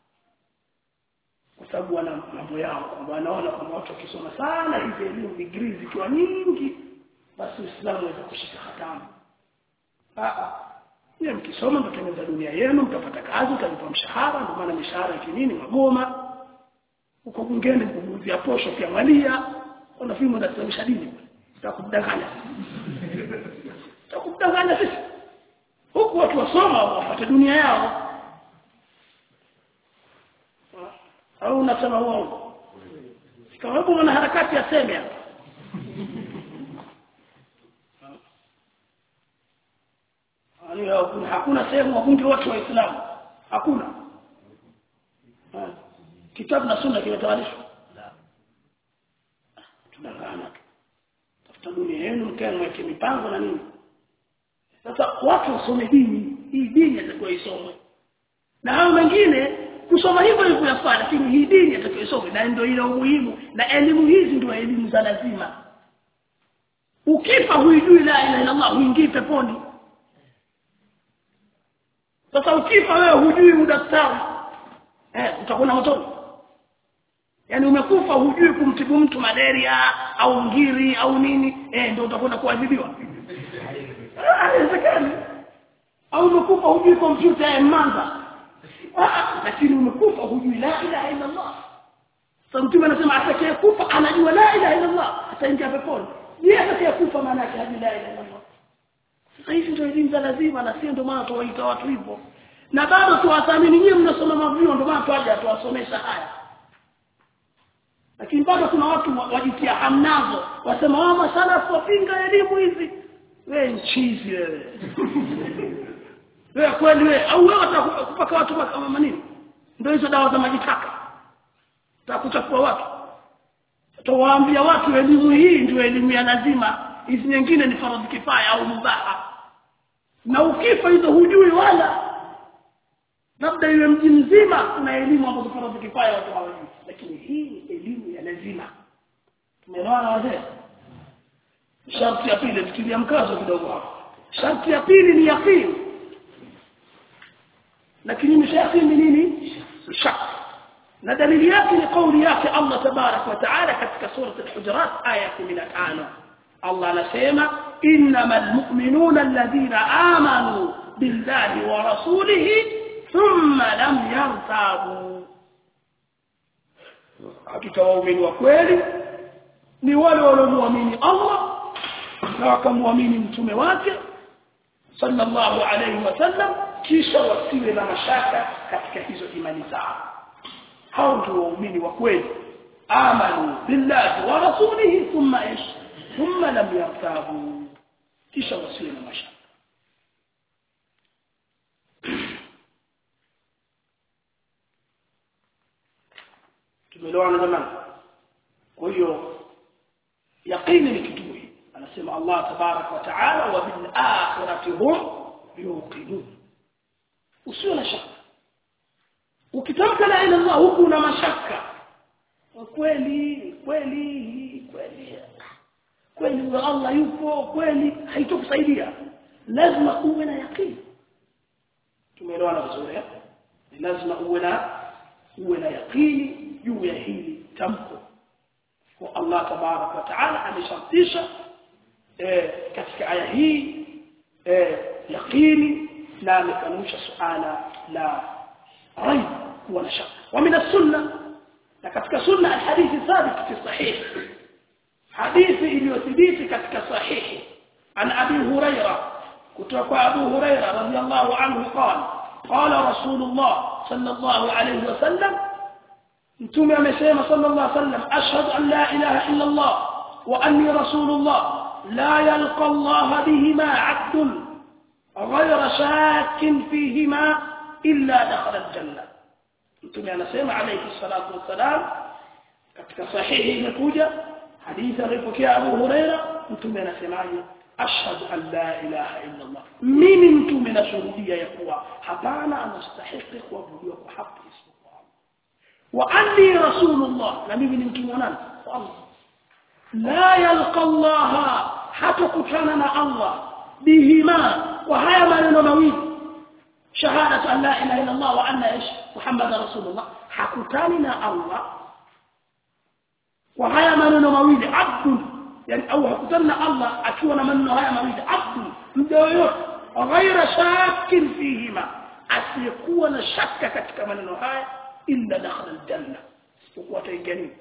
kwa sababu wana mambo yao kwamba wanaona kwamba watu wakisoma sana hizi elimu degree zikiwa nyingi basi Uislamu unaweza kushika hatamu ah Yeye mkisoma mtatengeneza dunia yenu mtapata kazi mtalipa mshahara ndio maana mishahara ya nini magoma huko bungeni vya posho kiangalia kuna fimu inasababisha dini tutakudanganya tutakudanganya sisi huku watu wasoma wapate dunia yao au unasema uongo kama hebu mwana harakati aseme hapa hakuna hakuna sehemu wabunge wote waislamu hakuna kitabu na sunna kimetawalishwa tunangana tu tafuta dunia yenu mkae mweke mipango na nini sasa watu wasome dini hii dini atakuwa isomwe na hao wengine kusoma hivyo hivyo yafaa lakini hii dini atakuwa isomwe na ndio ile umuhimu na elimu hizi ndio elimu za lazima ukifa huijui la ilaha illa Allah huingii peponi sasa ukifa wewe hujui udaktari eh utakwenda motoni yaani umekufa hujui kumtibu mtu malaria au ngiri au nini eh ndio utakwenda kuadhibiwa haiwezekani au umekufa hujui kompyuta ya mmanza lakini umekufa hujui la ilaha illa Allah sasa mtume anasema atakayekufa anajua la ilaha illa Allah ataingia peponi je atakayekufa maana yake hajui la ilaha illa Allah sasa hizi ndio elimu za lazima na sio ndio maana tuwaita watu hivyo na bado tuwathamini nyinyi mnasoma mavio ndio maana twaje tuwasomesha haya lakini bado kuna watu wajitia hamnazo wasema wao masalafu wapinga elimu hizi wewe nchizi wewe wewe kweli wewe au wewe utakupaka watu kama nini ndio hizo dawa za majitaka utakuchafua watu utawaambia watu elimu hii ndio elimu ya lazima hizi nyingine ni faradhi kifaya au mubaha na ukifa hizo hujui wala labda iwe mji mzima kuna elimu ambazo faradhi kifaya watu hawajui lakini hii ni elimu ya lazima tumeelewana wazee sharti ya pili tukilia mkazo kidogo hapo sharti ya pili ni yaqini lakini ni yaqini nini shak na dalili yake ni kauli yake Allah tabarak wa taala katika sura al-hujurat aya 15 Allah anasema innamal mu'minuna alladhina amanu billahi wa rasulihi thumma lam yartabu hakika waumini wa kweli ni wale waliomwamini Allah na wakamwamini mtume wake sallallahu alayhi wasallam kisha wasiwe na mashaka katika hizo imani zao hao ndio waumini wa kweli amanu billahi wa rasulihi thumma ish thumma lam yartabu kisha wasiwe na mashaka tumeelewana jamani kwa hiyo yaqini ni kitu muhimu anasema Allah tabarak wa taala wa bil akhirati hum yuqinun usiwe na shaka ukitamka la ilaha illallah huku una mashaka kweli kweli kweli kweli wa Allah yupo kweli haitokusaidia lazima uwe na yaqini tumeelewana vizuri eh ni lazima uwe na uwe na yaqini juu ya hili tamko kwa Allah tabarak wa taala ameshartisha eh, katika aya hii eh, yaqini na amekanusha suala la raib kuwa na shaka wa min as-sunnah na katika sunna alhadithi thabit fi sahih hadithi iliyothibiti katika sahihi an abi huraira kutoka kwa abu huraira radhiyallahu anhu qala qala rasulullah sallallahu alayhi wasallam mtume amesema sallallahu alayhi wasallam ashhadu an la ilaha illa allah wa anni rasulullah la yalqa allah bihima 'abdun ghayra shakin fihima illa dakhala al-jannah mtume anasema alayhi salatu wassalam katika sahihi imekuja hadithi alipokea Abu Huraira mtume anasemaje ashhadu an la ilaha illa Allah mimi mtume nashuhudia ya kuwa hapana anastahili kuabudiwa kwa haki isipokuwa Allah wa anni rasulullah na mimi ni mtume wa nani wa Allah la yalqa Allah hatakutana na Allah bihima wa haya maneno mawili shahadatu an la ilaha illa Allah wa anna ish Muhammad rasulullah hakutani na Allah kwa haya maneno mawili abdu yani au hakutani na Allah akiwa na maneno haya mawili abdu mja yoyote ghaira shakin fihima asiyekuwa na shaka katika maneno haya illa dakhala aljanna isipokuwa ataingia nini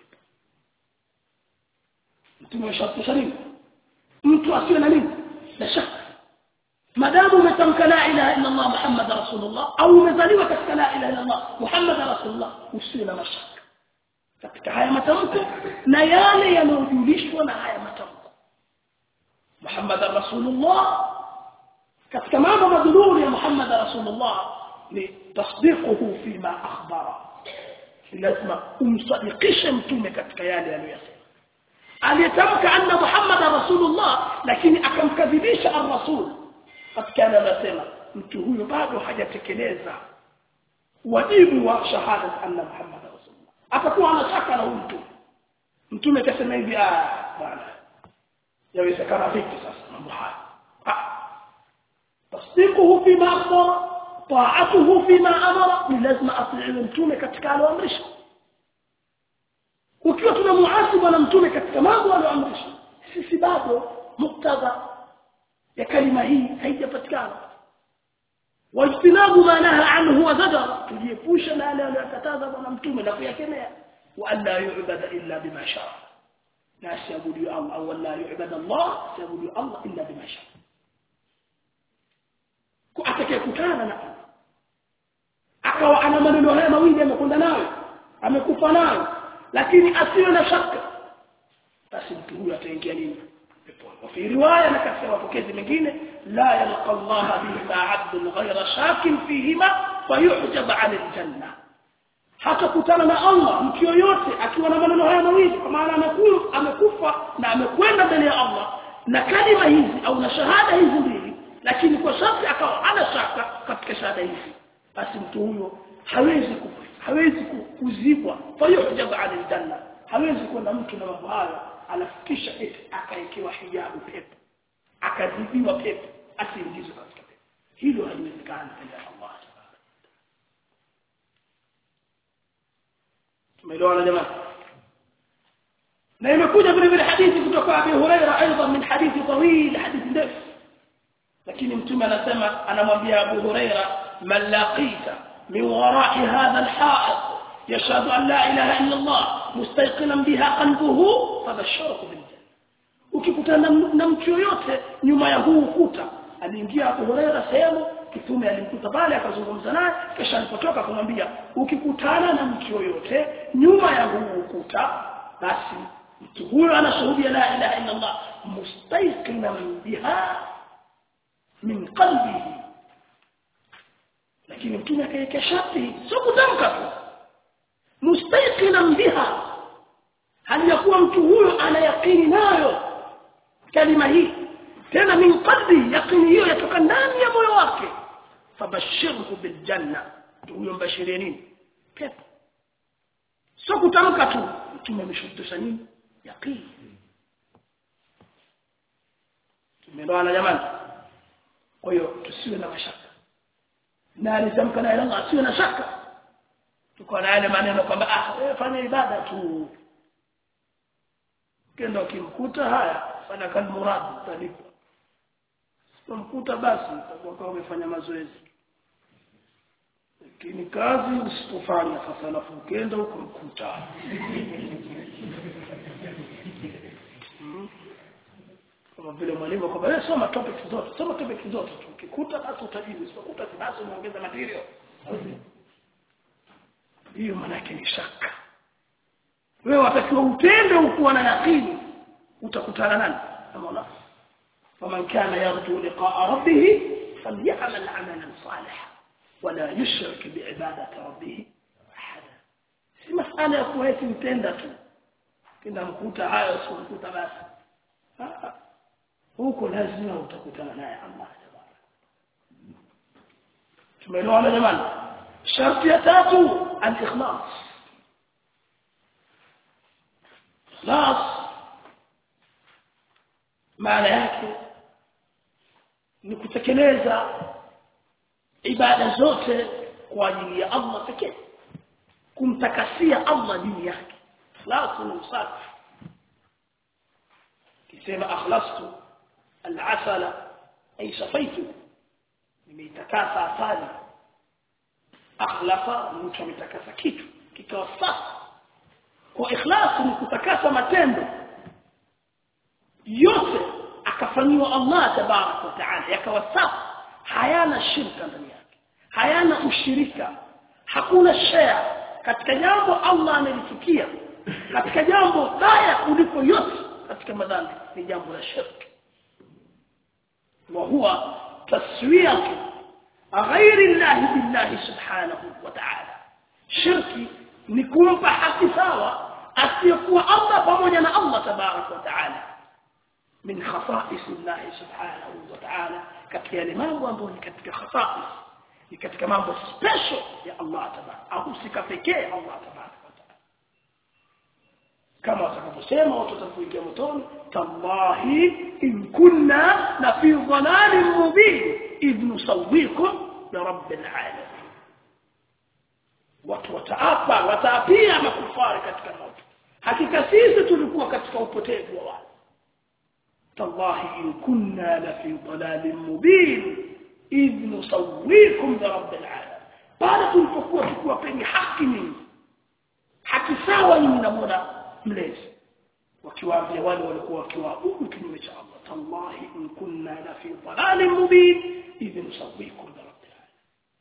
mtume wa sharti nini mtu asiwe na nini na shaka madamu umetamka la ilaha illa Allah Muhammad rasulullah au umezaliwa katika la ilaha illa Allah Muhammad rasulullah usiwe na mashaka katika haya matamko na yale yanayojulishwa na haya matamko Muhammad rasulullah katika mambo madhuri ya Muhammad rasulullah ni tasdiquhu fima akhbara lazima umsadikishe mtume katika yale aliyosema aliyetamka anna Muhammad rasulullah lakini akamkadhibisha ar-rasul katika yale aliyosema mtu huyo bado hajatekeleza wajibu wa shahada anna Muhammad rasulullah atakuwa anashaka na huyu mtume mtume akasema hivi ah bwana yawezekana vipi sasa mambo haya tasdiquhu fima akhbara ta'atuhu fima amara ni lazima atiiwe mtume katika aloamrisha ukiwa tunamuasi bwana mtume katika mambo aloamrisha sisi bado muktadha ya kalima hii haijapatikana wajtinabu ma naha anhu wa zajara tujiepusha na yale aliyokataza bwana mtume na kuyakemea wa an la yu'bada illa bima sha'a na siabudu Allah au la yu'bada Allah siabudu Allah illa bima sha'a kwa atakayekutana na Allah akawa ana maneno haya mawili amekwenda nayo amekufa nayo lakini asiwe na shaka basi mtu huyu ataingia nini peponi wa fi riwaya na katika mapokezi mengine la yalqa Allah bihi 'abdun ghayra shakin fihima fayuhjab 'an al-janna hatakutana na Allah mtu yoyote akiwa na maneno haya mawili kwa maana amekufa amekufa na amekwenda mbele ya Allah na kalima hizi au na shahada hizi mbili lakini kwa sharti akawa ana shaka katika shahada hizi basi mtu huyo hawezi kufa hawezi kuzibwa fayuhjab 'an al-janna hawezi kwenda mtu na mambo hayo alafikisha eti akaekewa hijabu pepo akazibiwa pepo asiingizwe katika pepo hilo haliwezekani mbele ya Allah tumeelewana jamani na imekuja vile vile hadithi kutoka Abi Huraira aidha min hadithi tawil hadithi ndefu lakini mtume anasema anamwambia Abu Huraira man laqita min wara'i hadha al-ha'id يشهد أن لا إله إلا الله مستيقنا بها قلبه فبشره بالجنة ukikutana na mtu yoyote nyuma ya huu ukuta aliingia Abu Huraira sehemu kitume alimkuta pale akazungumza naye kisha alipotoka akamwambia ukikutana na mtu yoyote nyuma ya huu ukuta basi mtu huyo anashuhudia la ilaha illa Allah mustayqinan biha min qalbihi lakini mtume akaweka sharti sio kutamka tu mustayqinan biha hali ya kuwa mtu huyo ana yakini nayo kalima hii tena min qalbi yakini hiyo yatoka ndani ya moyo wake fabashirhu biljanna huyo mbashirie nini pepo sio kutamka tu mtume ameshurutisha nini yaqini tumeelewana jamani kwa hiyo tusiwe na mashaka na alitamka na Allah asiwe na shaka tuko na yale maneno kwamba ah wewe fanya ibada tu kenda ukimkuta haya fanya kan murad utalipa usimkuta basi utakuwa kama umefanya mazoezi lakini kazi usipofanya sasa alafu ukienda ukumkuta kama vile mwalimu kwamba wewe soma topics zote soma topics zote tu ukikuta basi utajibu usipokuta basi unaongeza material hiyo maana yake ni shaka wewe watakiwa utende ukuwa na yakini utakutana nani na Mola faman kana yarju liqa'a rabbih falyamal 'amalan salihan wala yushrik bi'ibadati rabbih ahada si masala ya kuwa eti mtenda tu kenda mkuta hayo sio mkuta basi huko lazima utakutana naye Allah tumeelewana jamani sharti ya tatu al-ikhlas ikhlas maana yake ni kutekeleza ibada zote kwa ajili ya Allah pekee kumtakasia Allah dini yake ikhlas ni usafi kisema akhlastu al-asala ay safaitu nimeitakasa asali akhlafa ni mtu ametakasa kitu kikawa safi kwa ikhlas ni kutakasa matendo yote akafanyiwa Allah tabarak wa taala yakawa safi hayana shirka ndani yake hayana ushirika hakuna share katika jambo Allah amelifikia katika jambo baya kuliko yote katika madhambi ni jambo la shirki وهو تسويه غير الله بالله سبحانه وتعالى شركي ni kumpa haki sawa asiyekuwa Allah pamoja na Allah tabarak wa taala min khasa'is Allah subhanahu wa ta'ala katika yale mambo ambayo ni katika khasa'is ni katika mambo special ya Allah tabarak au sika pekee Allah tabarak wa ta'ala kama watakaposema watu watakuingia motoni tallahi in kunna la fi dhalalin mubin idh nusawwikum bi rabbil alamin watu wataapa wataapia makufari katika moto hakika sisi tulikuwa katika upotevu wa watu tallahi in kunna la fi dhalalin mubin idh nusawwikum bi rabbil alamin pale tulipokuwa tukiwapeni haki nyinyi haki sawa nyinyi na Mola mlezi wakiwaambia wale walikuwa wakiwaabudu kinyume cha Allah tallahi in kunna la fi dhalalin mubin idh nusawwikum bi rabbil alamin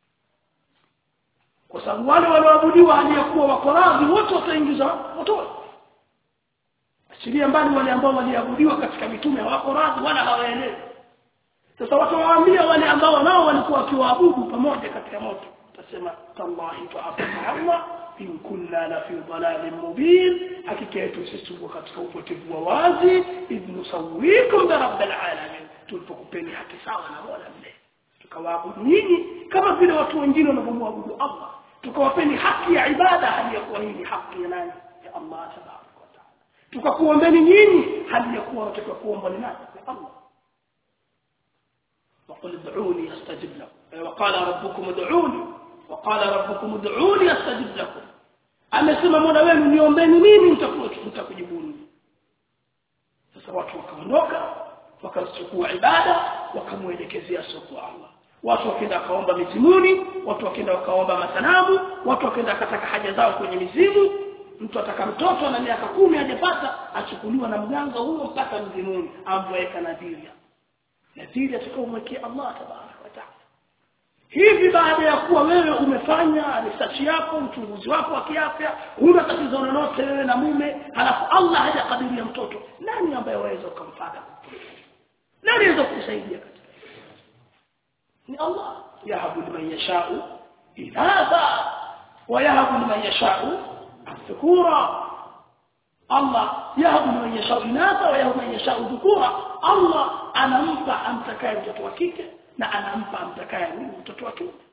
kwa sababu wale walioabudiwa aliyekuwa wako radhi wote wataingizwa motoni achilia mbali wale ambao waliabudiwa katika mitume hawako radhi wala hawaelewi sasa watawaambia wale ambao nao walikuwa wakiwaabudu pamoja katika moto utasema tallahi ta'ala Allah in kunna la fi dhalalin mubin hakika yetu sisi tuko katika upotevu wa wazi idh nusawwikum bi rabbil alamin tulipokupeni haki sawa na Mola mle tukawaabudu nyinyi kama vile watu wengine wanavyomwabudu Allah tukawapeni haki ya ibada hali ya kuwa hii ni haki ya nani ya Allah tabaraka wa taala tukakuombeni nyinyi hali ya kuwa wataka kuomba ni nani ya Allah وقل ادعوني استجب لكم وقال ربكم ادعوني وقال ربكم ادعوني استجب لكم amesema mola wenu niombeni mimi nitakujibuni sasa watu wakaondoka wakachukua ibada wakamuelekezea soko Allah watu wakaenda kaomba mizimuni watu wakaenda wakaomba masanamu watu wakaenda kataka haja zao kwenye mizimu mtu ataka mtoto na miaka kumi hajapata achukuliwa na mganga huyo mpaka mzimuni amweka nadhiri nadhiri atakaomwekea Allah tabaraka wa taala hivi baada ya kuwa wewe umefanya research yako uchunguzi wako wa kiafya huna tatizo lolote wewe na mume halafu Allah hajakadiria mtoto nani ambaye waweza ukamfata nani anaweza kukusaidia katika ni Allah yahabu liman yashau inatha wa yahabu liman yashau dhukura Allah yahabu liman yashau inatha wa yahabu liman yashau dhukura Allah anampa amtakaye mtoto wa kike na anampa amtakaye mtoto wa kiume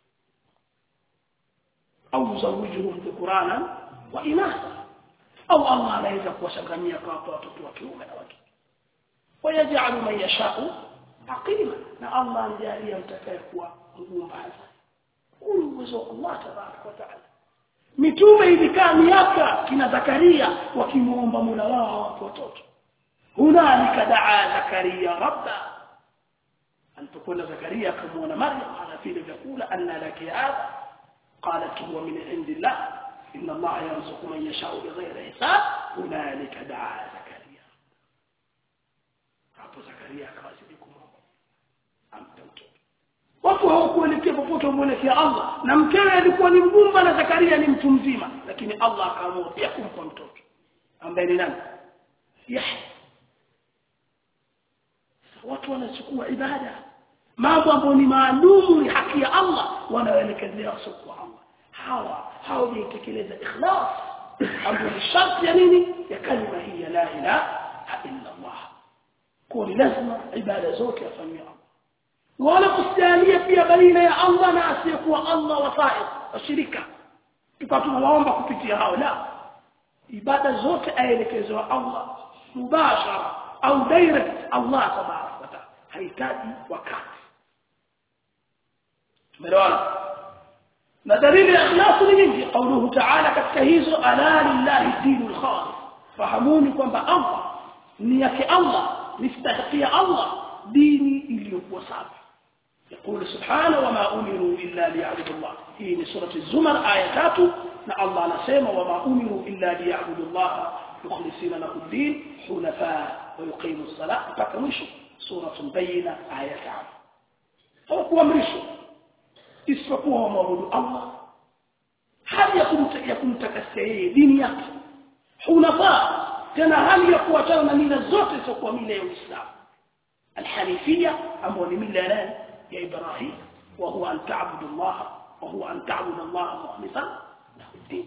au yuzawijuhum dhukurana wa inatha au Allah anaweza kuwachanganyia kwa watoto wa kiume na wa kike ويجعل من يشاء عقيما na Allah anjalia mtakaye kuwa mgumbaza huyu uwezo wa Allah tabaraka wa taala mitume ilikaa miaka kina Zakaria wakimuomba Mola wao watoto hunalika daa Zakaria rabba alipokwenda Zakaria akamuona Maryam ana vile vyakula anna laki hadha qalat huwa min indillah inna Allah yarzuqu man yasha'u bighayri hisab hunalika daa Zakaria hapo Zakaria akawazidi kumwomba ampe mtoto watu hawakuelekea popote wamuelekea Allah na mkewe alikuwa ni mgumba na Zakaria ni mtu mzima lakini Allah akaamua pia kumpa mtoto ambaye ni nani Yahya watu wanachukua ibada mambo ambayo ni maalumu ni haki ya Allah wanaelekezea sokwa Allah hawa hawajaitekeleza ikhlas ambayo ni sharti ya nini ya kalima hii ya la ilaha illa Allah kwa ni lazima ibada zote afanywe Allah wala kusijalia pia baina ya Allah na asiyekuwa Allah wasaid washirika tukawa tunawaomba kupitia hao la ibada zote aelekezwa Allah mubashara au direct Allah tabaraka wa taala hahitaji wakati tumeelewana na dalili ya ikhlas ni nyingi qauluhu ta'ala katika hizo ala lillahi dinul khalis fahamuni kwamba Allah ni yake Allah nistahiqia Allah dini iliyokuwa safi يقول سبحانه وما أمروا إلا ليعبدوا الله هي سورة الزمر آية 3 نا الله نسمع وما أمروا إلا ليعبدوا الله مخلصين له الدين حنفاء ويقيموا الصلاة فتمشوا سورة بينة آية 5 هو kuamrishwa isipokuwa wamwabudu Allah hali ya kumtakasia yeye dini yake hunafaa tena hali ya kuachana na mila zote zisizokuwa mila ya Uislamu alhanifia ambayo ni mila ya يا إبراهيم وهو أن تعبد الله وهو أن تعبد الله مخلصا له الدين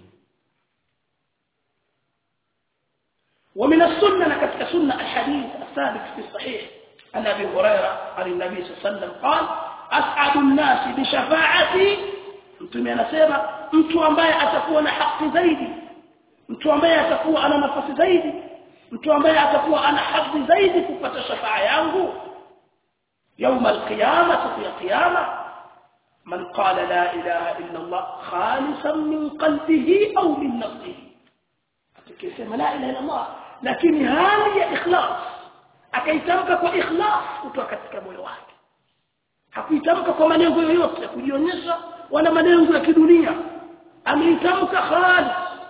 ومن السنة لكتك سنة الحديث الثابت في الصحيح عن أبي هريرة عن النبي صلى الله عليه وسلم قال أسعد الناس بشفاعتي mtume anasema mtu ambaye atakuwa na haki zaidi mtu ambaye atakuwa ana nafasi zaidi mtu ambaye atakuwa ana hadhi zaidi kupata shafaa yangu يوم القيامة في قيامة من قال لا إله إلا الله خالصا من قلبه أو من نفسه akisema la ilaha illallah lakini hali ya ikhlas akaitamka kwa ikhlas kutoka katika moyo wake hakuitamka kwa malengo yoyote ya kujionyesha wala malengo ya kidunia ameitamka khalis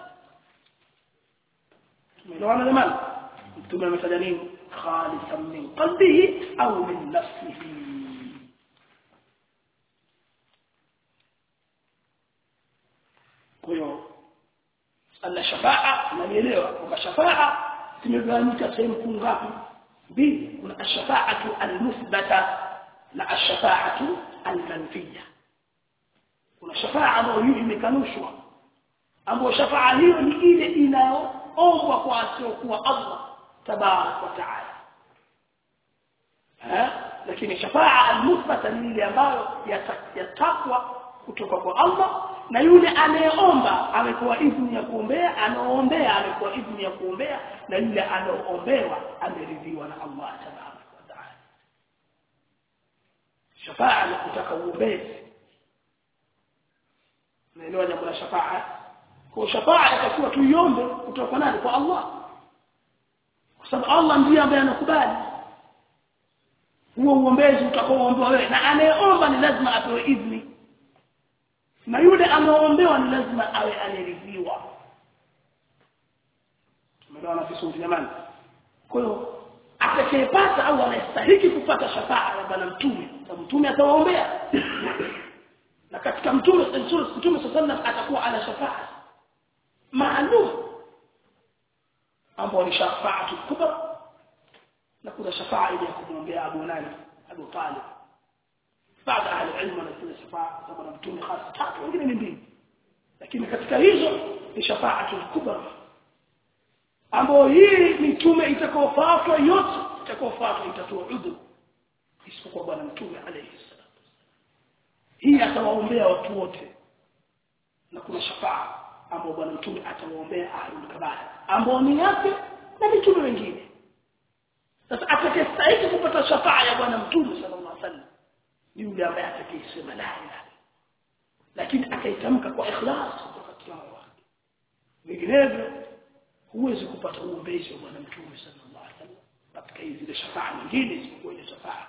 tumeelewana jamani mtume amefanya nini خالصا من قلبه أو من نفسه kwa ana shafaa nanielewa kwamba shafaa zimegawanyika sehemu kuu ngapi mbili kuna ashafaatu almuthbata na ashafaatu almanfiya kuna shafaa ambayo hiyo imekanushwa ambayo shafaa hiyo ni ile inayoombwa kwa asiokuwa Allah tabarak wa taala lakini shafaa almuthbata ni ile ambayo yatakwa kutoka kwa Allah na yule anayeomba amepewa idhini ya kuombea anaoombea amepewa idhini ya kuombea na yule anaoombewa ameridhiwa na Allah tabarak wa taala shafaa ni kutaka uombezi naelewa jambo la shafaa kwa shafaa itakuwa tuiombe kutoka kwa nani kwa Allah kwa sababu Allah ndiye ambaye anakubali huo uombezi utakaoombewa wewe na anayeomba ni lazima apewe idhini na yule anaoombewa ni lazima awe ameridhiwa tumeelewana vizuri jamani kwa hiyo atakayepata au anastahili kupata shafaa ya bwana mtume sababu mtume atawaombea na katika mtume mtume sallam atakuwa ana shafaa maalum ambao ni shafaatu kubra na kuna shafaa ile ya kumwombea Abu nani Abu Talib baada ya ilmu na kile shafaa kama na mtume hasa tatu wengine ni mbili lakini katika hizo ni shafaatu kubra ambao hii mitume itakaofuatwa yote itakaofuatwa itatoa udhu isipokuwa bwana mtume alayhi salatu hii atawaombea watu wote na kuna shafaa ambao bwana mtume atawaombea ahlul kabair ambao ni yake na mitume wengine sasa atakayestahili kupata shafaa ya bwana mtume sallallahu alaihi wasallam ni yule ambaye atakayesema la ilaha lakini akaitamka kwa ikhlas katika moyo wake vinginevyo huwezi kupata uombezi wa bwana mtume sallallahu alaihi wasallam katika hizi zile shafaa nyingine isipokuwa ile shafaa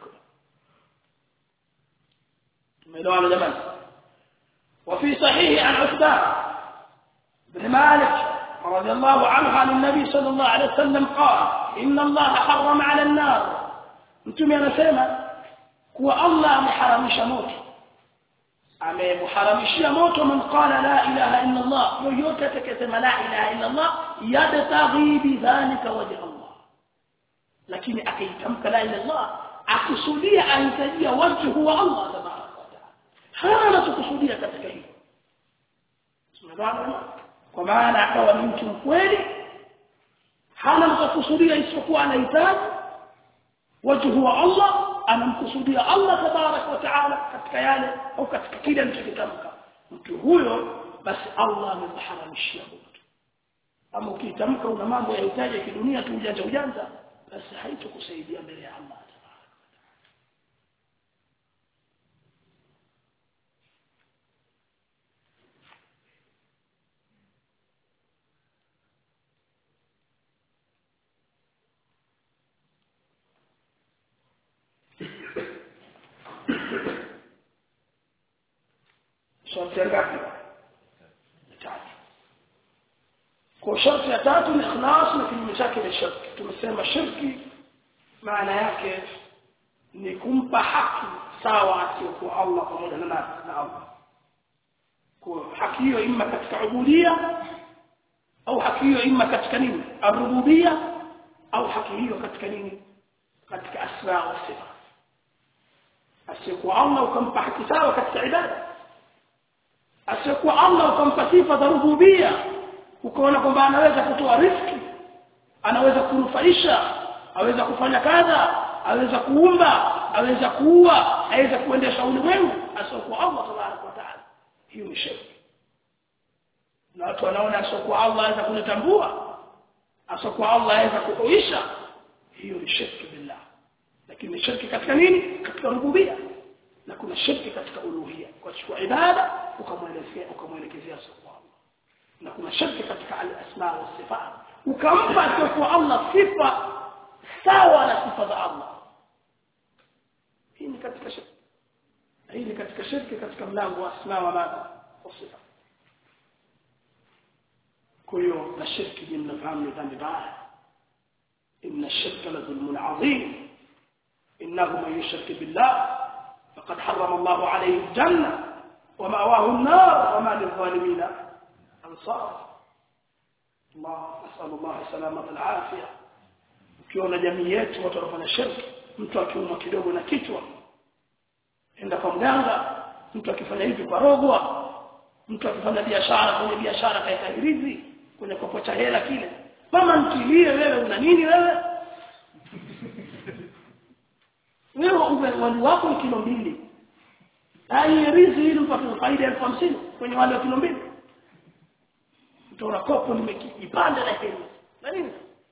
tumeelewana jamani وفي صحيح عن عثمان بن مالك رضي الله عنه عن النبي صلى الله عليه وسلم قال إن الله حرم على النار انتم anasema kuwa Allah ameharamisha moto amemharamishia moto man qala la ilaha illa Allah yoyote atakayesema la ilaha illa Allah yabtaghi bidhalika wajha Allah lakini akaitamka la ilaha Allah akusudia ahitajia wajhu wa Allah tabaraka wa taala hana anachokusudia katika hilo tunaelewana kwa maana akawa ni mtu mkweli hana anachokusudia isipokuwa anahitaji wajhu wa Allah anamkusudia Allah tabarak wa taala katika yale au katika kile alichokitamka mtu huyo basi Allah amemharamishia moto ama ukitamka una mambo ya hitaji ya kidunia tu ujanja ujanja basi haitokusaidia mbele ya Allah tabarak sharti ya ngapi tatu kwa sharti ya tatu ni ikhlas na kinyume chake ni shirki tumesema shirki maana yake ni kumpa haki sawa asiyokuwa Allah pamoja na nani na Allah kwa haki hiyo imma katika ubudia au haki hiyo imma katika nini arububia au haki hiyo katika nini katika asma wa sifa asiyokuwa Allah ukampa haki sawa katika ibada asiyekuwa Allah ukampa sifa za rububia ukaona kwamba anaweza kutoa riziki anaweza kunufaisha aweza kufanya kadha aweza kuumba aweza kuua aweza kuendesha ulimwengu asiyekuwa Allah tabaraka wa taala hiyo ni shirki na watu wanaona asiyekuwa Allah aweza kunitambua asiyekuwa Allah aweza kuhuisha hiyo ni shirki billah lakini shirki katika nini katika rububia na kuna shirki katika uluhia kwa kuchukua ibada ukamwelekea ukamwelekezea kwa Allah na kuna shirki katika al-asma wa sifat ukampa kwa Allah sifa sawa na sifa za Allah hii ni katika shirki hii ni katika shirki katika mlango wa asma wa madha wa sifa kwa hiyo na shirki ni mnafahamu ni dhambi baya inna shirka la dhulmun adhim innahu man yushrik billah فقد حرم الله عليه الجنة ومأواه النار وما للظالمين أنصار الله نسأل الله سلامة العافية ukiona jamii yetu watu wanafanya shirki mtu akiumwa kidogo na kichwa enda kwa mganga mtu akifanya hivi kwa rogwa mtu akifanya biashara kwenye biashara kaeka hirizi kwenye kopo cha hela kile mama ntilie wewe una nini wewe wewe wali wako ni kilo mbili ai rizi ili upate faida elfu hamsini kwenye wale wa kilo mbili utaona kopo nimekipanda na hili na nini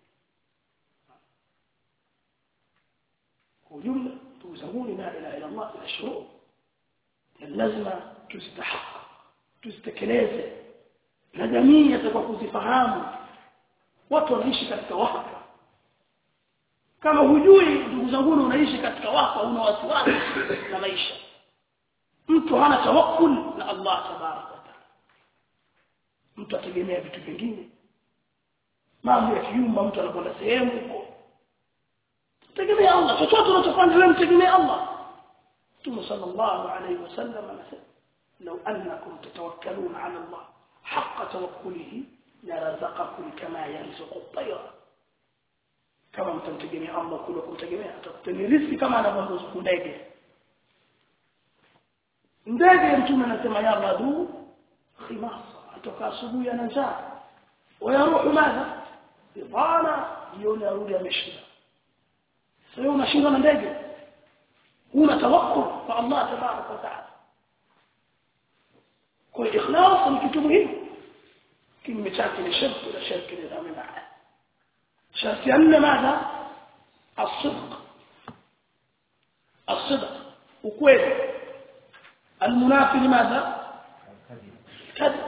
kwa ujumla ndugu zangu la ilaha illa Allah ina shuruu lazima tuzitahaka tuzitekeleze na jamii yatakuwa kuzifahamu watu wanaishi katika wahaka kama hujui ndugu zangu unaishi katika wahaka una wasiwasi na maisha mtu hana tawakkul na Allah tabaraka wa taala mtu ategemea vitu vingine mambo ya kiumba mtu anakwenda sehemu huko tegemea Allah chochote unachofanya wewe mtegemea Allah Mtume sallallahu alaihi wasallam anasema لو أنكم تتوكلون على الله حق توكله لرزقكم كما يرزق الطير kama mtamtegemea Allah kule kumtegemea atakuteni riziki kama anavyoruzuku ndege ndege mtume anasema ya ghadu khimasa atoka asubuhi ana njaa wayaruhu madha ibana jioni arudi ameshinda sasa unashindwa na ndege una tawakkul kwa Allah tabarak wa taala kwa ikhlas ni kitu muhimu kinyume chake ni shirki na shirki ni dhambi mbaya شرط أن ماذا الصدق الصدق وكويل المنافي لماذا كذب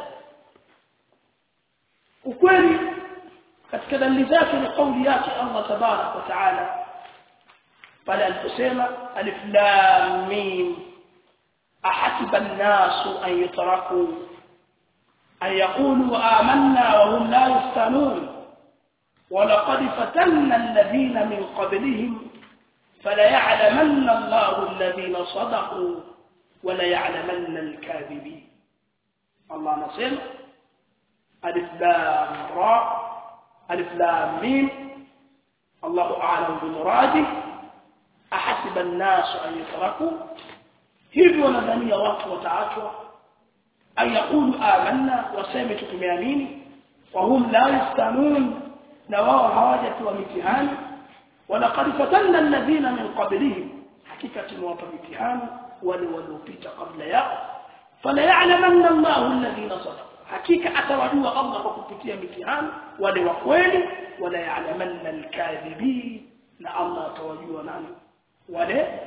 وكويل katika dalili zake ni kauli yake Allah tabarak wa taala pale aliposema alif lam mim ahasiba an-nasu an yutraku an yaqulu amanna wa hum la yuftanun ولقد فتنا الذين من قبلهم فليعلمن الله الذين صدقوا وليعلمن الكاذبين الله نصر ألف لام راء ألف لام ميم الله أعلم بمراده أحسب الناس أن يتركوا hivyo nadhania watu wataachwa an yaqulu amanna waseme tutumeamini wa hum la yaftanun na wao hawajatoa mitihani walaqad fatanna alladhina min qablihim hakika tumewapa mitihani wale waliopita kabla yao fala ya'lamanna Allahu alladhina sadaqu hakika atawajua Allah kwa kupitia mitihani wale wa kweli wala ya'lamanna alkadhibin na Allah atawajua nani wale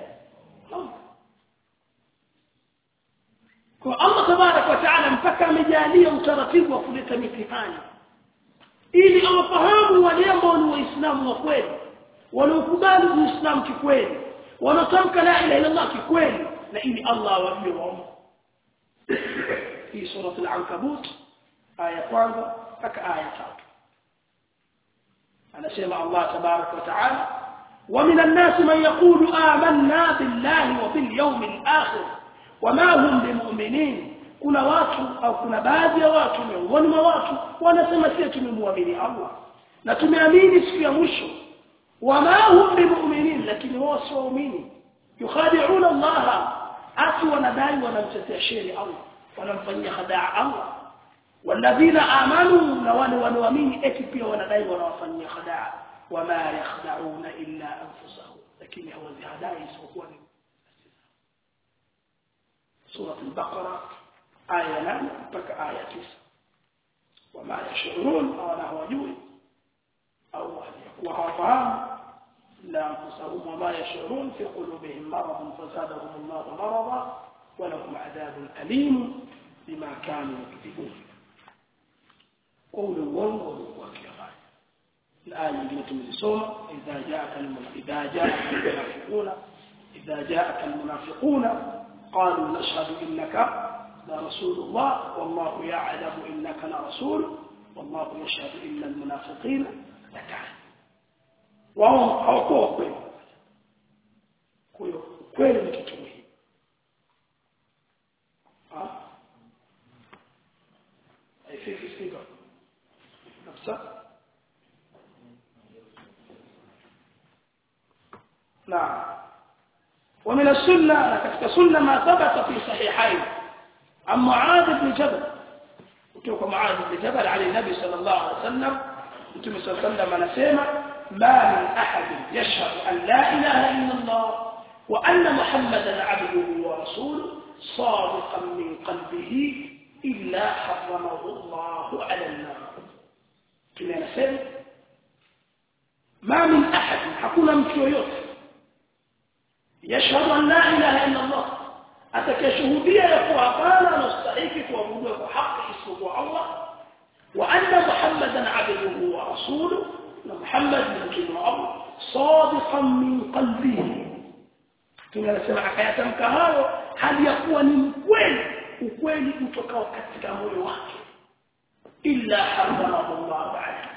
kwa Allah tabarak wa taala mpaka amejalia utaratibu wa kuleta mitihani ili awafahamu wale ambao ni waislamu wa kweli wanaokubali uislamu kikweli wanatamka la ilaha illa Allah kikweli na ili Allah awajue wao hii sura al-ankabut aya kwanza mpaka aya tatu anasema Allah tabarak wa taala ومن الناس من يقول آمنا بالله وباليوم الآخر وما هم بمؤمنين kuna watu au kuna baadhi ya watu miongoni mwa watu wanasema sisi tumemwamini Allah na tumeamini siku ya mwisho wama hum bimu'minin lakini wao si waumini yukhadi'una Allah ati wanadai wanamtetea sheri Allah wanamfanyia khadaa Allah walladhina amanu na wale wanaoamini eti pia wanadai wanawafanyia khadaa wama yakhda'una illa anfusahum lakini hawazihadai isipokuwa ni sura al-baqara aya nane mpaka aya tisa wama yashurun hawana hawajui au walikuwa hawafahamu la anfusahum wama yashurun fi qulubihim maradun fazadahum Allah marada ولهم عذاب أليم بما كانوا يكذبون قول uongo ulikuwa kifanya na aya nyingine tumezisoma idha jaaka idha jaaka almunafiquna idha jaaka almunafiquna qalu nashhadu innaka لرسول الله والله يعلم إنك لرسول والله يشهد إن المنافقين لكاذب wao hawakuwa kweli kwa hiyo kweli ni kitu muhimu haifiki siga kabisa نعم ومن السنة كتك سنة ما ثبت في صحيحين عن معاذ بن جبل وكيف معاذ بن جبل على النبي صلى الله عليه وسلم النبي صلى الله عليه وسلم نسيما ما من أحد يشهد أن لا إله إلا الله وأن محمدا عبده ورسوله صادقا من قلبه إلا حرمه الله على النار كما نسيما ما من أحد حكونا مكيويوت يشهد أن لا إله إلا الله atakayeshuhudia ya kuwa hapana anastahili kuabudiwa kwa haki isipokuwa Allah wa anna Muhammadan abduhu wa rasuluhu na Muhammad ni mtume wa Allah sadiqan min qalbihi tunasema akayatamka hayo hali ya kuwa ni mkweli ukweli utokao katika moyo wake illa haramahu Allah ba'da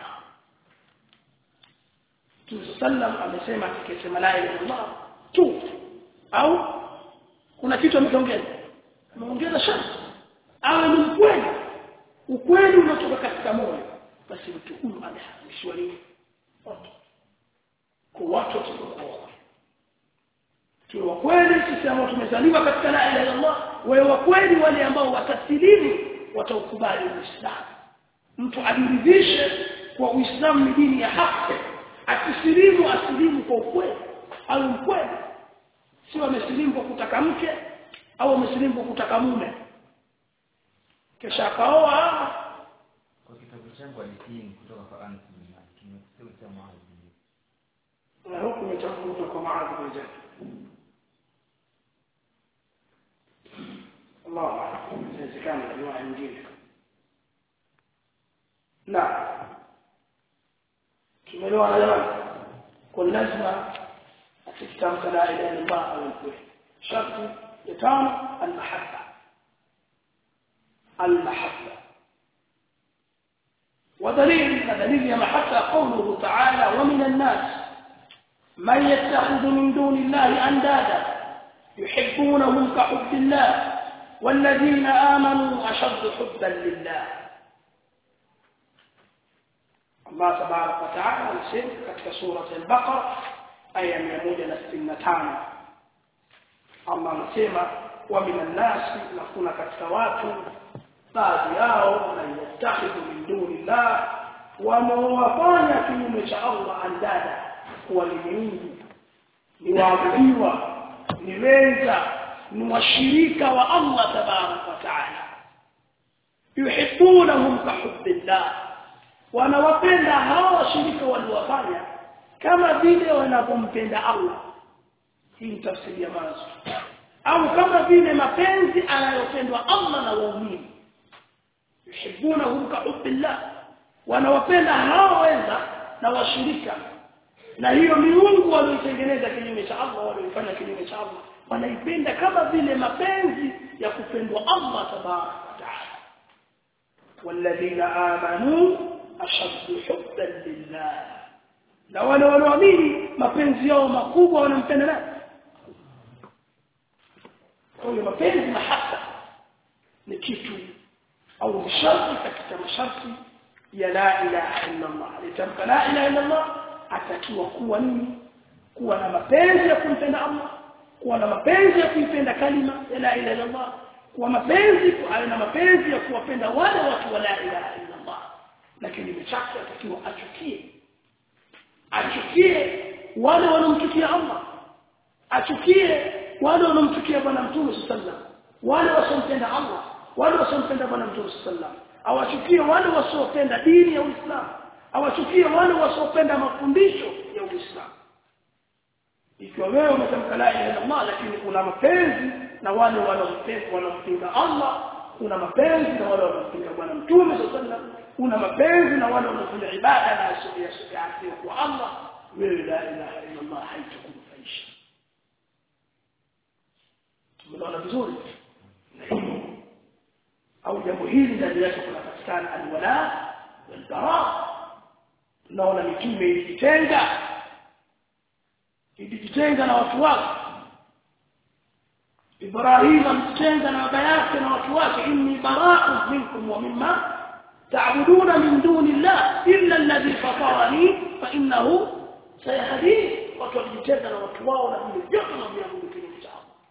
Mtume sallam amesema akisema la ilaha illallah tu au kuna kitu amekiongeza ameongeza sharti awe ni mkweli ukweli unatoka katika moyo basi mtu huyu ameharamishiwa nini moto kwa watu watakuwa tuwe wa kweli sisi ambao tumezaliwa katika la ilaha illallah wewe wa kweli wale ambao watasilimu wataukubali uislamu mtu ajiridhishe kwa uislamu ni dini ya haki akisilimu asilimu kwa ukweli au mkweli sio amesilimu kwa kutaka mke au amesilimu kwa kutaka mume kisha akaoa kwa kitabu changu hadithi kutoka kwa Anas bin Malik kimesema cha Muadh na huku imechafuka kwa maadhi bin Jabal Allah inawezekana riwaya nyingine na tumeelewana jamani kwa lazima akitamka la ilaha illa Allah au kweli sharti ya tano al-mahabba al-mahabba ودليل دليل يا محبة قوله تعالى ومن الناس من يتخذ من دون الله أندادا يحبونهم كحب الله والذين آمنوا أشد حبا لله الله تبارك وتعالى يسير كتك سورة البقرة آية 165 الله نسيما ومن الناس نكون كتك watu baadhi yao wanayattakhidhu min duni llah wamewafanya kinyume cha Allah andada kuwa ni miungu ni waabudiwa ni wenza ni washirika wa Allah tabarak wa taala yuhibbunahum kahubbillah wanawapenda hawa washirika waliowafanya kama vile wanavyompenda Allah hii tafsiri ya mwanzo au kama vile mapenzi anayopendwa Allah na waumini yuhibbunahum kahubbillah wanawapenda hao wenza na washirika na hiyo miungu walioitengeneza kinyume cha Allah walioifanya kinyume cha Allah wanaipenda kama vile mapenzi ya kupendwa Allah tabarak wa taala walladhina amanu ashaddu hubban lillah na wale wanaoamini mapenzi yao makubwa wanampenda nani kwa hiyo mapenzi mahaba ni kitu au sharti katika masharti ya la ilaha illa Allah alitamka la ilaha illa Allah atakiwa kuwa nini kuwa na mapenzi ya kumpenda Allah kuwa na mapenzi ya kuipenda kalima ya la ilaha illa Allah kuwa mapenzi awe na mapenzi ya kuwapenda wale watu wa la ilaha illa Allah lakini mchake atakiwa achukie achukie wale wanaomchukia Allah achukie wale wanaomchukia bwana mtume sallallahu wale wasiompenda Allah wale wasiompenda bwana mtume sallallahu awachukie wale wasiopenda dini ya Uislamu awachukie wale wasiopenda mafundisho ya Uislamu ikiwa wewe umetamka la ilaha illallah lakini una mapenzi na wale wanaompenda wanampinga Allah una mapenzi na wale wanampinga bwana mtume sallallahu una mapenzi na wale wanaofanya ibada na asili ya kwa Allah wewe la ilaha illallah haitakunufaisha tumeona vizuri au jambo hili ndani yake kunapatikana alwala walbara tunaona mitume ilijitenga ilijitenga na watu wake Ibrahim alijitenga na baba yake na watu wake inni bara'u minkum wa mimma ta'buduna min duni Allah illa alladhi fatarani fa innahu sayahdini watu walijitenga na watu wao na vile vyote wanavyoabudu kinyume cha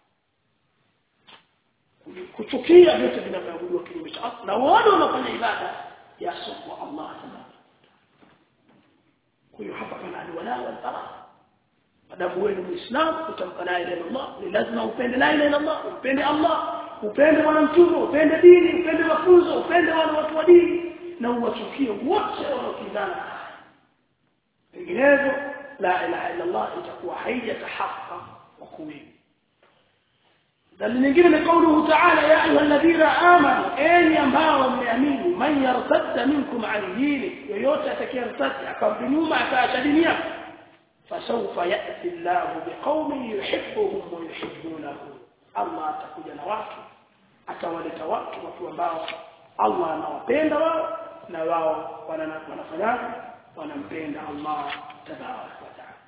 kuchukia vyote vinavyoabudiwa kinyume cha Allah na wale wanafanya ibada ya sokwa Allah tabaraka kwa hiyo hapa pana alwala wal bara madamu wewe ni muislamu utamka la ilaha illallah ni lazima upende la ilaha illallah upende Allah upende bwana mtume upende dini upende mafunzo upende wale watu wa dini na uwachukie wote wanaokizana vinginevyo la ilaha illallah itakuwa haijatahaqqa wa kuwili dalili nyingine ni kauluhu ta'ala ya ayuha alladhina amanu enyi ambao mmeamini man yartadda minkum an dini yoyote atakayertadda akarudi nyuma akaacha dini yake fasawfa ya'ti Allahu biqaumin yuhibbuhum wa yuhibbunahu Allah atakuja na watu atawaleta watu watu ambao Allah anawapenda wao na wao wanafanya wanampenda Allah tabarak wa ta'ala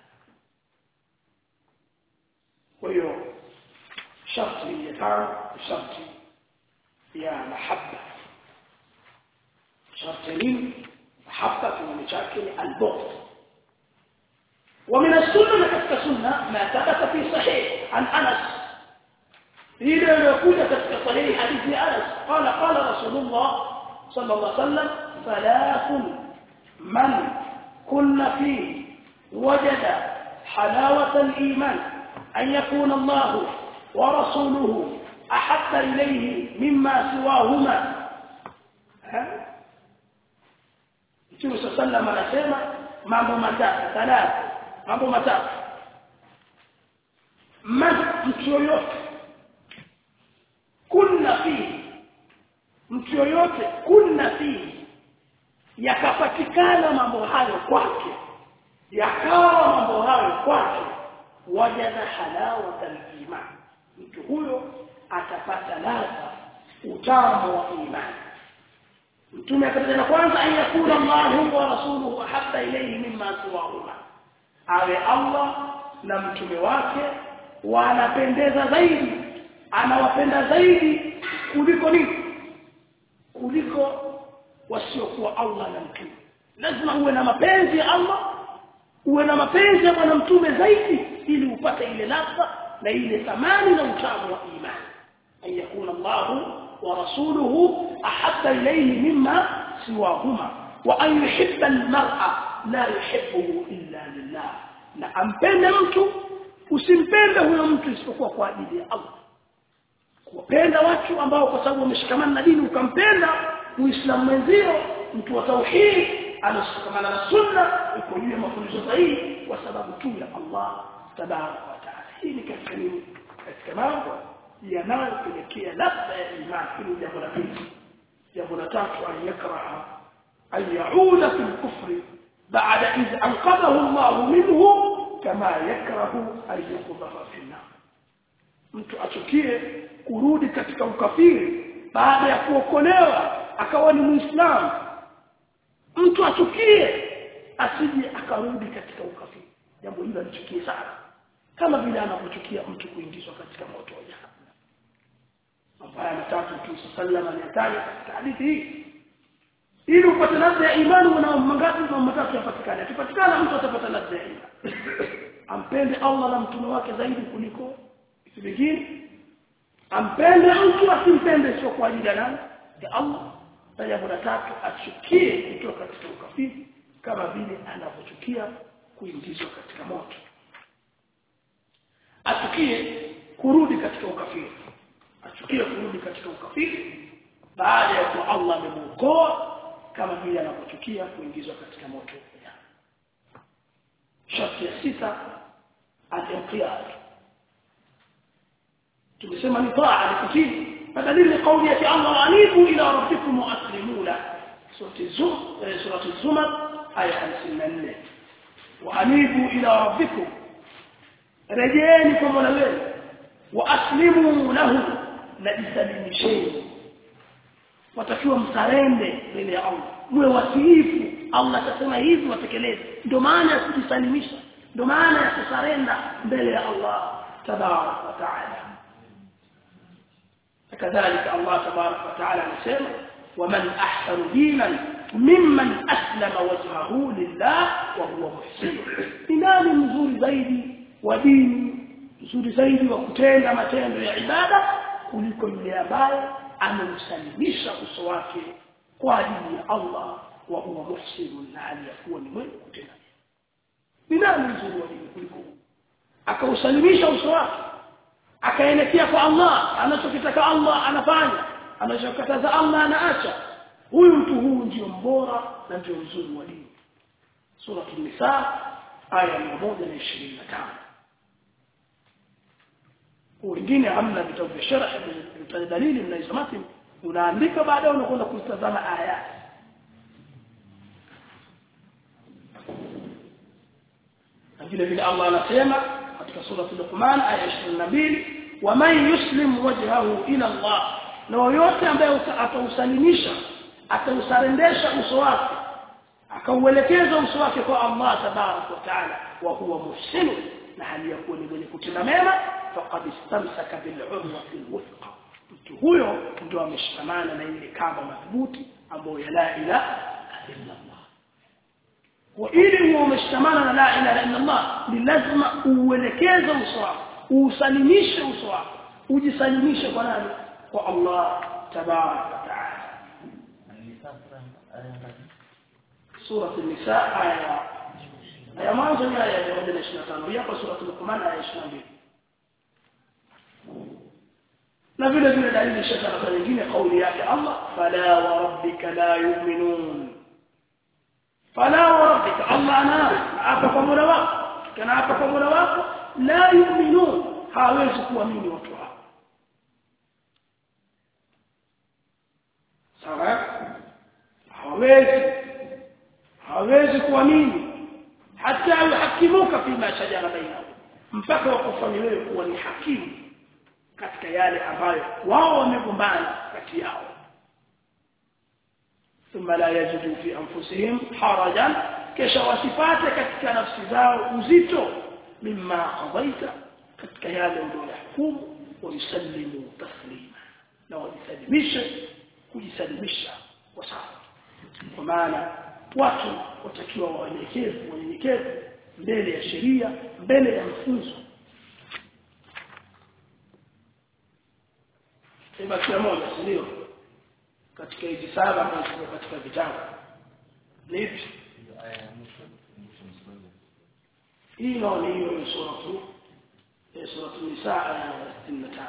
kwa hiyo sharti ya tano sharti ya mahabba sharti nini mahabba kinyume chake ni albughd ومن السنة كتك سنة ما ثبت في صحيح عن أنس إذا يقول كتك صحيح حديث أنس قال قال رسول الله صلى الله عليه وسلم ثلاث من كن فيه وجد حلاوة الإيمان أن يكون الله ورسوله أحب إليه مما سواهما ها Mtume sallam anasema mambo matatu thalatha mambo matatu man mtu yoyote kunna fihi mtu yoyote kunna fihi yakapatikana mambo hayo kwake yakawa mambo hayo kwake wajada halawata iman mtu huyo atapata ladha utamu wa imani mtume akataja kwanza an yakuna Allahu wa rasuluhu ahabba ilayhi mimma siwahuma awe Allah na mtume wake wanapendeza zaidi anawapenda zaidi kuliko nini kuliko wasiokuwa Allah na mtume lazima uwe na mapenzi ya Allah uwe na mapenzi ya bwana mtume zaidi ili upate ile ladha na ile thamani na utamu wa imani an yakuna Allah wa rasuluhu ahabba ilayhi mimma siwahuma wa an yuhibba almar'a la yuhibbuhu illa lillah na ampende mtu usimpende huyo mtu isipokuwa kwa ajili ya Allah kuwapenda watu ambao kwa sababu wameshikamana na dini ukampenda muislamu mwenzio mtu wa tauhid anashikamana na sunna uko juu ya mafundisho sahihi kwa sababu tu ya Allah tabaraka wa taala hii ni katika nini katika mambo yanayopelekea ladha ya imani hili jambo la pili jambo la tatu an yakraha an yauda fi lkufri baada idh anqadhahu Allah minhu kama yakrahu an yuqdhafa fi nar mtu achukie kurudi katika ukafiri baada ya kuokolewa akawa ni muislamu mtu achukie asije akarudi katika ukafiri jambo hilo alichukie sana kama vile anapochukia mtu kuingizwa katika moto wa jahannam mambo haya matatu tu sallama aliyataja katika hadithi hii ili upate ladha ya imani una mangapi mambo matatu yapatikane akipatikana mtu atapata ladha ya imani ampende Allah na mtume wake zaidi kuliko vitu vingine ampende mtu asimpende sio kwa ajili ya nani ya Allah na jambo la tatu achukie kutoka katika ukafiri kama vile anavyochukia kuingizwa katika moto achukie kurudi katika ukafiri achukie kurudi katika ukafiri baada ya kuwa Allah amemuokoa kama vile anavyochukia kuingizwa katika moto sharti ya sita al-inqiyad tumesema ni taa ni kutii بدليل قوله الله أنيبوا إلى ربكم وأسلموا له سورة الزمر سورة الزمر آية 54 وأنيبوا إلى ربكم رجانكم ولوين وأسلموا له نجسلم شيء watakiwa msarende mbele ya Allah mwe watiifu Allah atasema hivi watekeleze ndio maana ya kujisalimisha ndio maana ya kusarenda mbele ya Allah tabarak wa taala كذلك الله تبارك وتعالى نسمع ومن أحسن دينا ممن أسلم وجهه لله وهو محسن إنان مزور زيدي ودين مزور زيدي وكتenda matendo ya ibada kuliko yule ambaye amemsalimisha uso wake kwa ajili ya Allah wa huwa muhsin na aliyakuwa ni mwenye kutenda ni nani mzuri wa dini kuliko akausalimisha uso wake akaelekea kwa Allah anachokitaka Allah anafanya anachokataza Allah anaacha huyu mtu huu ndio mbora na ndio mzuri wa dini sura an-nisa aya 125 wengine hamna vitabu vya sharh vya dalili mnaisomati unaandika baadaye unakwenda kutazama aya na vile vile Allah anasema katika sura Luqman aya 22 waman yuslim wajhahu ila Allah na yoyote ambaye atausalimisha atausarendesha uso wake akauelekeza uso wake kwa Allah tabarak wa taala wa huwa muhsin na hali ya kuwa ni mwenye kutenda mema faqad istamsaka bil urwati alwthqa mtu huyo ndio ameshikamana na ile kamba madhubuti ambayo ya la ilaha illa Allah kwa ili huo umeshikamana na la ilaha illa Allah ni lazima uelekeze uso wako usalimishe uso wako ujisalimishe kwa nani kwa Allah tabarak wa taala sura an-nisa aya aya mwanzo ni aya ya 125 hapa sura al-Luqman aya 22 na vile vile dalili shaka nyingine kauli yake Allah fala wa rabbika la yu'minun fala wa rabbika Allah ana hapa kwa mola wako kana hapa kwa mola wako la yu'minun hawezi kuamini watu hao sawa hawezi hawezi kuamini hata yuhakimuka fima shajara bainahum mpaka wakufanya wewe kuwa ni hakimu katika yale ambayo wao wamegombana kati yao thumma la yajidu fi anfusihim harajan kisha wasipate katika nafsi zao uzito mimma qadaita katika yale uliyohukumu wayusallimu taslima na wajisalimishe kujisalimisha kwa sawa kwa maana watu watakiwa wanyenyekevu wanyenyekevu mbele ya sheria mbele ya mfunzo ibakia moja si ndio katika hizi saba ambazo ziko katika vitabu ni ipi hii ndio ni hiyo sura tu sura an-nisa aya ya 65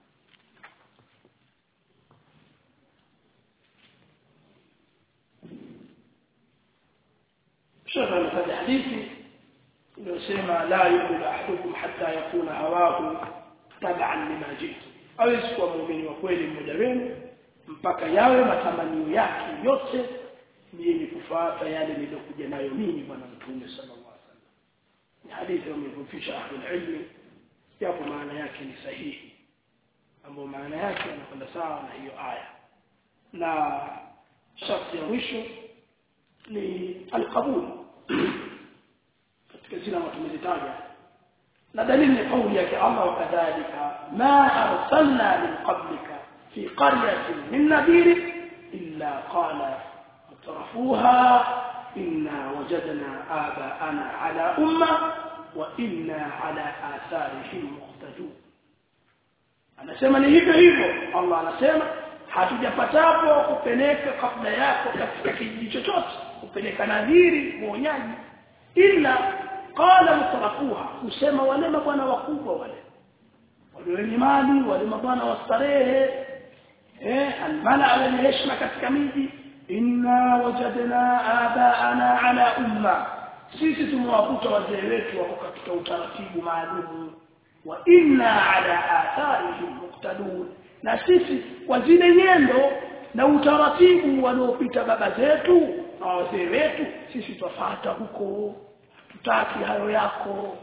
شوف هذا حديثي inayosema la yu'minu ahadukum hatta yakuna hawahu tab'an lima jitu hawezi kuwa muumini wa kweli mmoja wenu mpaka yawe matamanio yake yote ni yenye kufuata yale niliyokuja nayo mimi bwana mtume sallallahu alaihi wasallam ni hadithi wamefufisha ahlul ilmi japo maana yake ni sahihi ambayo maana yake yanakwenda sawa na hiyo aya na sharti ya mwisho ni alqabul katika zile ambazo tumezitaja na dalili ni kauli yake Allah wakadhalika ma arsalna min qablika fi qaryatin min nadir illa qala mutrafuha inna wajadna abaana ala umma wa inna ala atharihim muqtadun anasema ni hivyo hivyo Allah anasema hatujapatapo kupeleka kabla yako katika kijiji chochote kupeleka nadhiri muonyaji ila qala mutarafuha kusema wale mabwana wakubwa wale wale wenye mali wale mabwana wa starehe eh almala wenye heshima katika miji inna wajadna abaana ala umma sisi tumewakuta wazee wetu wako katika utaratibu maalum wa inna ala atharihim muqtadun na sisi kwa zile nyendo na utaratibu wanaopita baba zetu na wazee wetu sisi twafuata huko tutaki hayo yako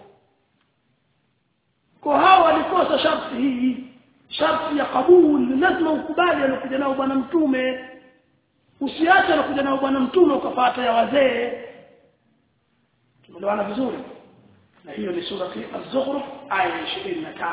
kwa hao walikosa sharti hii sharti ya kabuli lazima ukubali alokuja nao bwana mtume usiache alokuja nao bwana mtume ukafuata ya wazee tumeelewana vizuri na hiyo ni sura az-zukhruf aya 23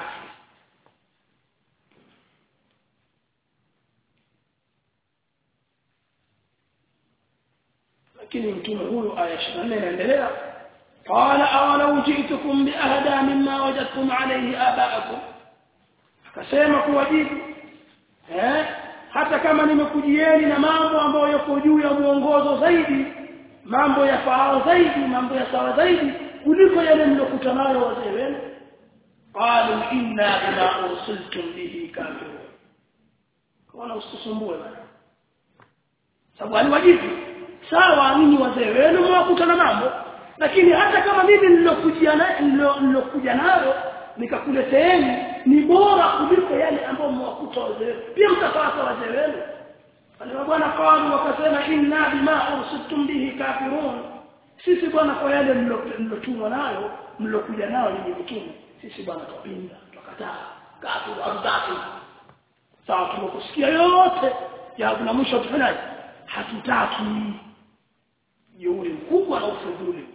lakini mtume huyu aya 24 inaendelea قال أولو جئتكم بأهدى مما وجدتم عليه آباءكم akasema kuwajibu eh hata kama nimekujieni na mambo ambayo yako juu ya muongozo zaidi mambo ya faao zaidi mambo ya sawa zaidi kuliko yale mliokuta nayo wazee wenu qalu inna bima ursiltum bihi kafirun kana usisumbue bana sababu aliwajibu sawa ninyi wazee wenu mwakuta na mambo lakini hata kama mimi nilokujia na nilokuja nayo nikakuleteeni ni bora kuliko yale ambayo mwakuta wazee pia mtapata wazee wenu wale bwana qalu wakasema inna bima ursiltum bihi kafirun sisi bwana kwa yale mlotumwa nayo mlokuja nayo ni mtume sisi bwana tupinda tukakataa kafiru hatutaki sawa tumekusikia yote ya kuna mwisho tufanyaje hatutaki jeuri mkubwa na ufudhuli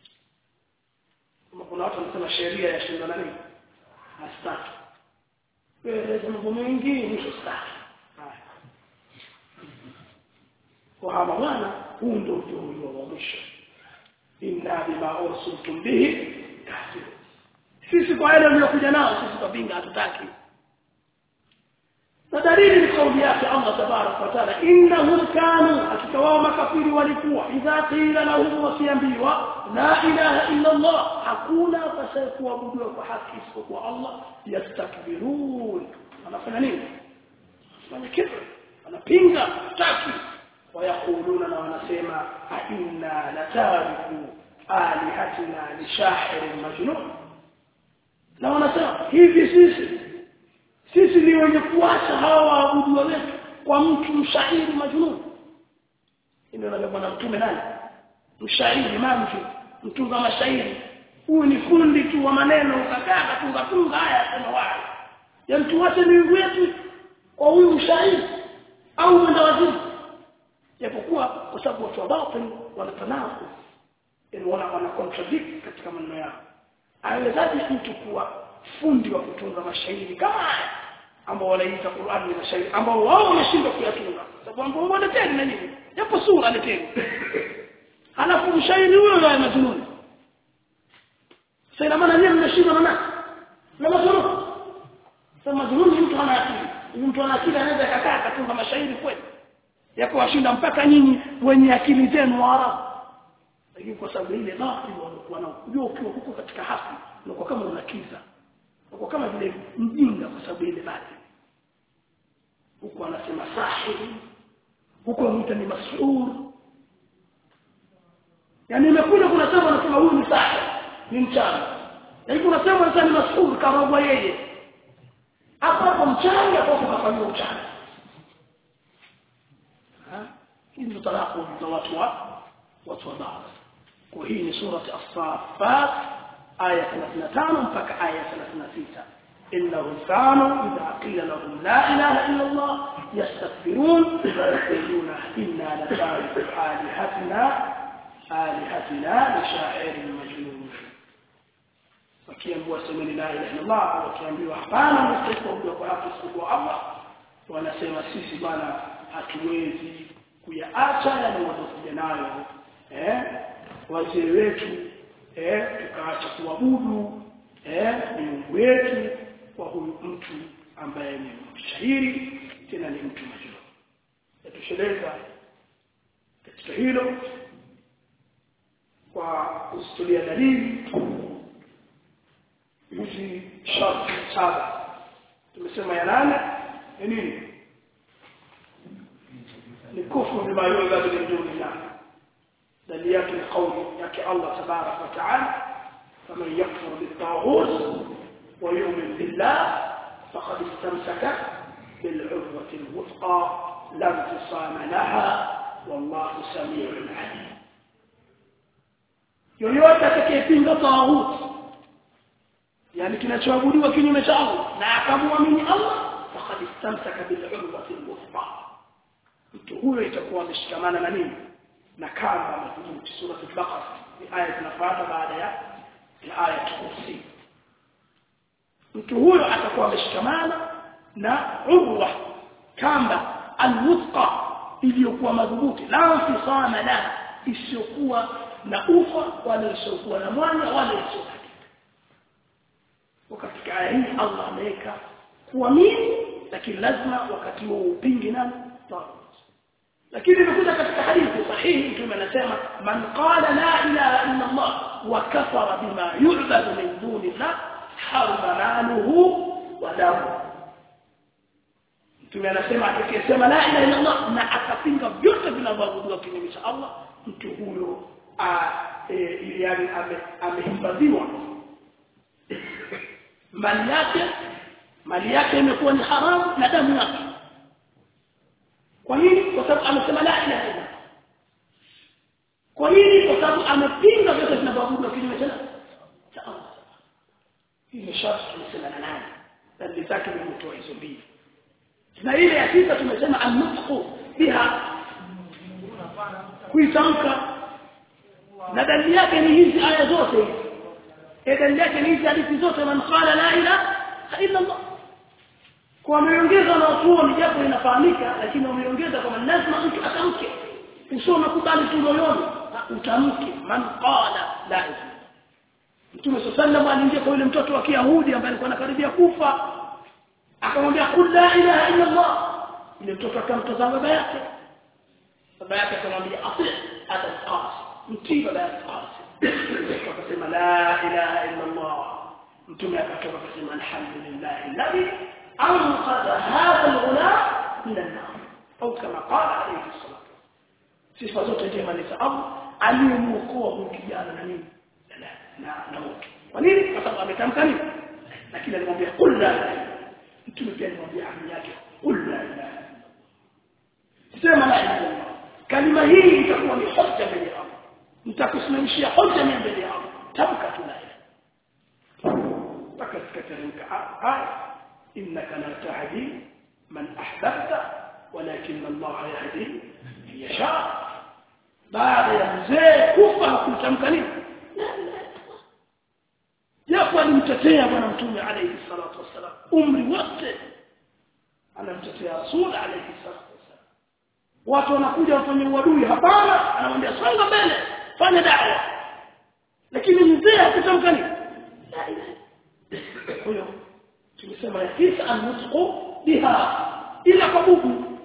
kama kuna watu wanasema sheria ya shinda nani hastaki kueleza mambo mengi ni sawa kwa hawa bwana huu ndio ujio wa mwisho inna bima ursiltum bihi kafirun sisi kwa yale mliokuja nao sisi tupinga hatutaki na dalili ni kauli yake Allah tabarak wa taala innahum kanu hakika wao makafiri walikuwa idha qila lahum wasiambiwa la ilaha illa Allah hakuna pasaye kuabudiwa kwa haki isipokuwa Allah yastakbirun wanafanya nini wanafanya kibri wanapinga taki wayakuluna na wanasema a inna latariku alihatina lishahirin majnun na wanasema hivi sisi sisi ni wenye kuacha hawa waabudu wetu kwa mtu mshairi majnun ndio na bwana mtume nani mshairi mamtu mtunga mashairi huyu ni fundi tu wa maneno ukakaa katunga tunga haya sema wao ya mtu wote ni wetu kwa huyu mshairi au mwenda wazimu japokuwa kwa sababu watu wa batil wanatanaku yani wana wana contradict katika maneno yao awezaje mtu kuwa fundi wa kutunga mashairi kama haya ambao wanaita Qur'an ni mashairi ambao wao wameshindwa kuyatunga sababu ambao wanatenda na nini japo sura leteni halafu mshairi huyo ndio majnun sasa ina maana nyinyi mmeshindwa na nani na majnun sasa majnun ni mtu ana akili mtu ana akili anaweza kakaa akatunga mashairi kweli yako washinda mpaka nyinyi wenye akili zenu Waarabu lakini kwa sababu ile batil walikuwa nao unajua ukiwa huko katika hafi unakuwa kama unakiza unakuwa kama vile mjinga kwa sababu ile batil huko anasema sahiri huko anaita ni mas'ul yani imekuja kuna sema anasema huyu ni sahiri ni mchana lakini kuna sema anasema ni mas'ul karogwa yeye hapo hapo mchanga hapo kafanywa mchana hizi ndo talaku za watu wa watu wa baadhi kwa hii ni surati as-saffat aya 35 mpaka aya 36 إنهم كانوا إذا قيل لهم لا إله إلا الله يستكبرون ويقولون إنا لتارك آلهتنا آلهتنا لشاعر مجنون wakiambiwa semeni la ilaha illallah wakiambiwa hapana msikuabudu kwa haki isipokuwa Allah wanasema sisi bwana hatuwezi kuyaacha yale waliokuja nayo eh wazee wetu eh tukaacha kuabudu eh miungu wetu kwa huyu mtu ambaye ni mshahiri tena ni mtu majnun yatosheleza katika hilo kwa kustulia dalili hizi sharti saba tumesema ya nane ni nini ni kufru bima yu'badu min dunillah dalili yake ni kauli yake Allah tabarak wa taala faman yakfur bit-taghut wa yu'min billah faqad istamsaka بالعروة الوثقى لا انفصام لها والله سميع عليم yoyote atakayepinga tawhid yani kinachoabudiwa kinyume cha Allah na akamwamini Allah faqad istamsaka bil urwati al-wuthqa mtu huyo itakuwa ameshikamana na nini na kamba madhubuti sura al-baqara ni aya zinafuata baada ya ya aya kursi mtu huyo atakuwa ameshikamana na urwa kamba al-wuthqa iliyokuwa madhubuti la mfisama la isiyokuwa na ufa wala isiyokuwa na mwanya wala isiyokuwa wakati aya hii Allah ameweka kuamini lakini lazima wakati huo upinge nani lakini imekuja katika hadithi sahihi mtume anasema man qala la ilaha illa Allah wa kafara bima yu'badu min dunillah harama maluhu wa damu mtume anasema akisema la ilaha illa Allah na akapinga vyote vinavyoabudiwa kinyume cha Allah mtu huyo yani amehifadhiwa mali yake mali yake imekuwa ni haramu na damu yake kwa nini kwa sababu amesema la ilaha illa kwa nini kwa sababu amepinga vyote vinavyoabudu kinyume cha Allah hii ni sharti tumesema na nani dalili zake ni mtu hizo mbili na ile ya sita tumesema an-nutqu biha kuitamka na dalili yake ni hizi aya zote hizi dalili yake ni hizi hadithi zote man qala la ilaha illa Allah kwa wameongeza na watuoni japo inafahamika lakini wameongeza kwamba lazima mtu atamke usio nakubali tu moyoni utamke man qala la ilaha Mtume sallallahu aliingia kwa yule mtoto wa Kiyahudi ambaye alikuwa anakaribia kufa akamwambia qul la ilaha illa Allah yule mtoto akamtazama baba yake baba yake akamwambia ati hata qasi mtii baba yake qasi akasema la ilaha illa Allah mtume akatoka akasema alhamdulillah alladhi anqadha hadha alghulam min an-nar au kama qala alayhi salatu sifa zote njema ni za Allah aliyemuokoa huyu kijana na nini na na moto kwa nini kwa sababu ametamka nini lakini alimwambia qul la ilaha mtume pia alimwambia amri yake qul la ilaha sema la ilaha illallah kalima hii itakuwa ni hoja mbele ya Allah nitakusimamishia hoja mimi mbele ya Allah tamka tu la ilaha mpaka zikateremka aya innaka la tahdi man ahbabta walakin Allah yahdi man yasha baada ya mzee kufa hakutamka nini japo alimtetea bwana mtume alayhi salatu wasalam umri wote anamtetea rasul alayhi salatu wasalam watu wanakuja wafanye uadui hapana anamwambia songa mbele fanya dawa lakini mzee hakutamka nini huyo tumesema yakisa an-nutqu biha ila kwa bubu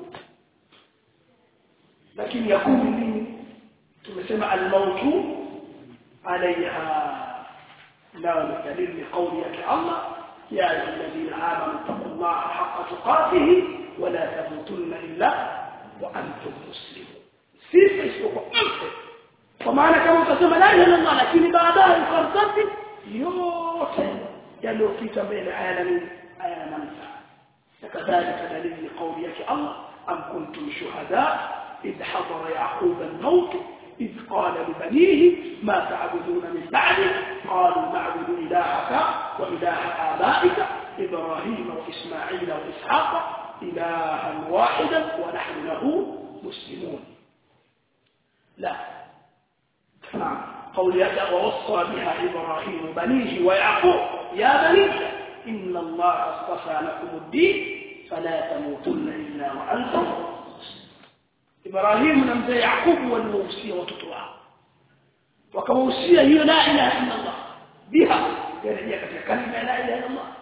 lakini yakumi nini tumesema al-mautu alaiha لا دليل لقولك الله يا أيها الذين آمنوا اتقوا الله حق تقاته ولا تموتن إلا وأنتم مسلمون سيف isipokuwa mfe kwa maana kama utasema la ilaha illallah lakini baadaye ukartati yote yaliyopita mbele hayana nini hayana manufaa kadhalika dalili kauli yake Allah am kuntum shuhada idh hadara yaqub al-maut إذ قال لبنيه ما تعبدون من بعده قالوا نعبد إلهك وإله آبائك إبراهيم وإسماعيل وإسحاق إلها واحدا ونحن له مسلمون لا نعم قول يدع ووصى بها إبراهيم بنيه ويعقوب يا بني إن الله اصطفى لكم الدين فلا تموتن إلا وأنتم Ibrahim na mzee Yakubu waliwahusia watoto wao wakawahusia hiyo la ilaha illa Allah biha yarejea katika kalima la ilaha illa Allah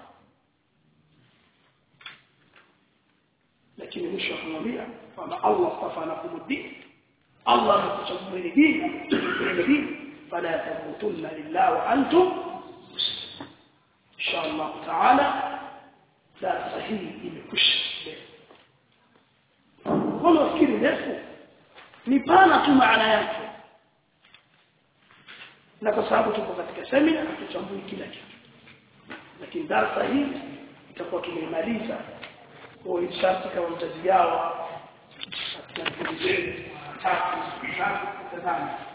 lakini mwisho akamwambia kwamba Allah astafa lakum din Allah amekuchagueni dini ile dini fala tamutunna lillahi wa antum insha Allah taala la sahihi imekwisha mbona ufikiri ndefu ni pana tu maana yake na kwa sababu tuko katika semina hatuchambui kila kitu lakini darasa hii itakuwa tumeimaliza kwa inshallah kama mtazigawa katika vipindi tatu tatu tatu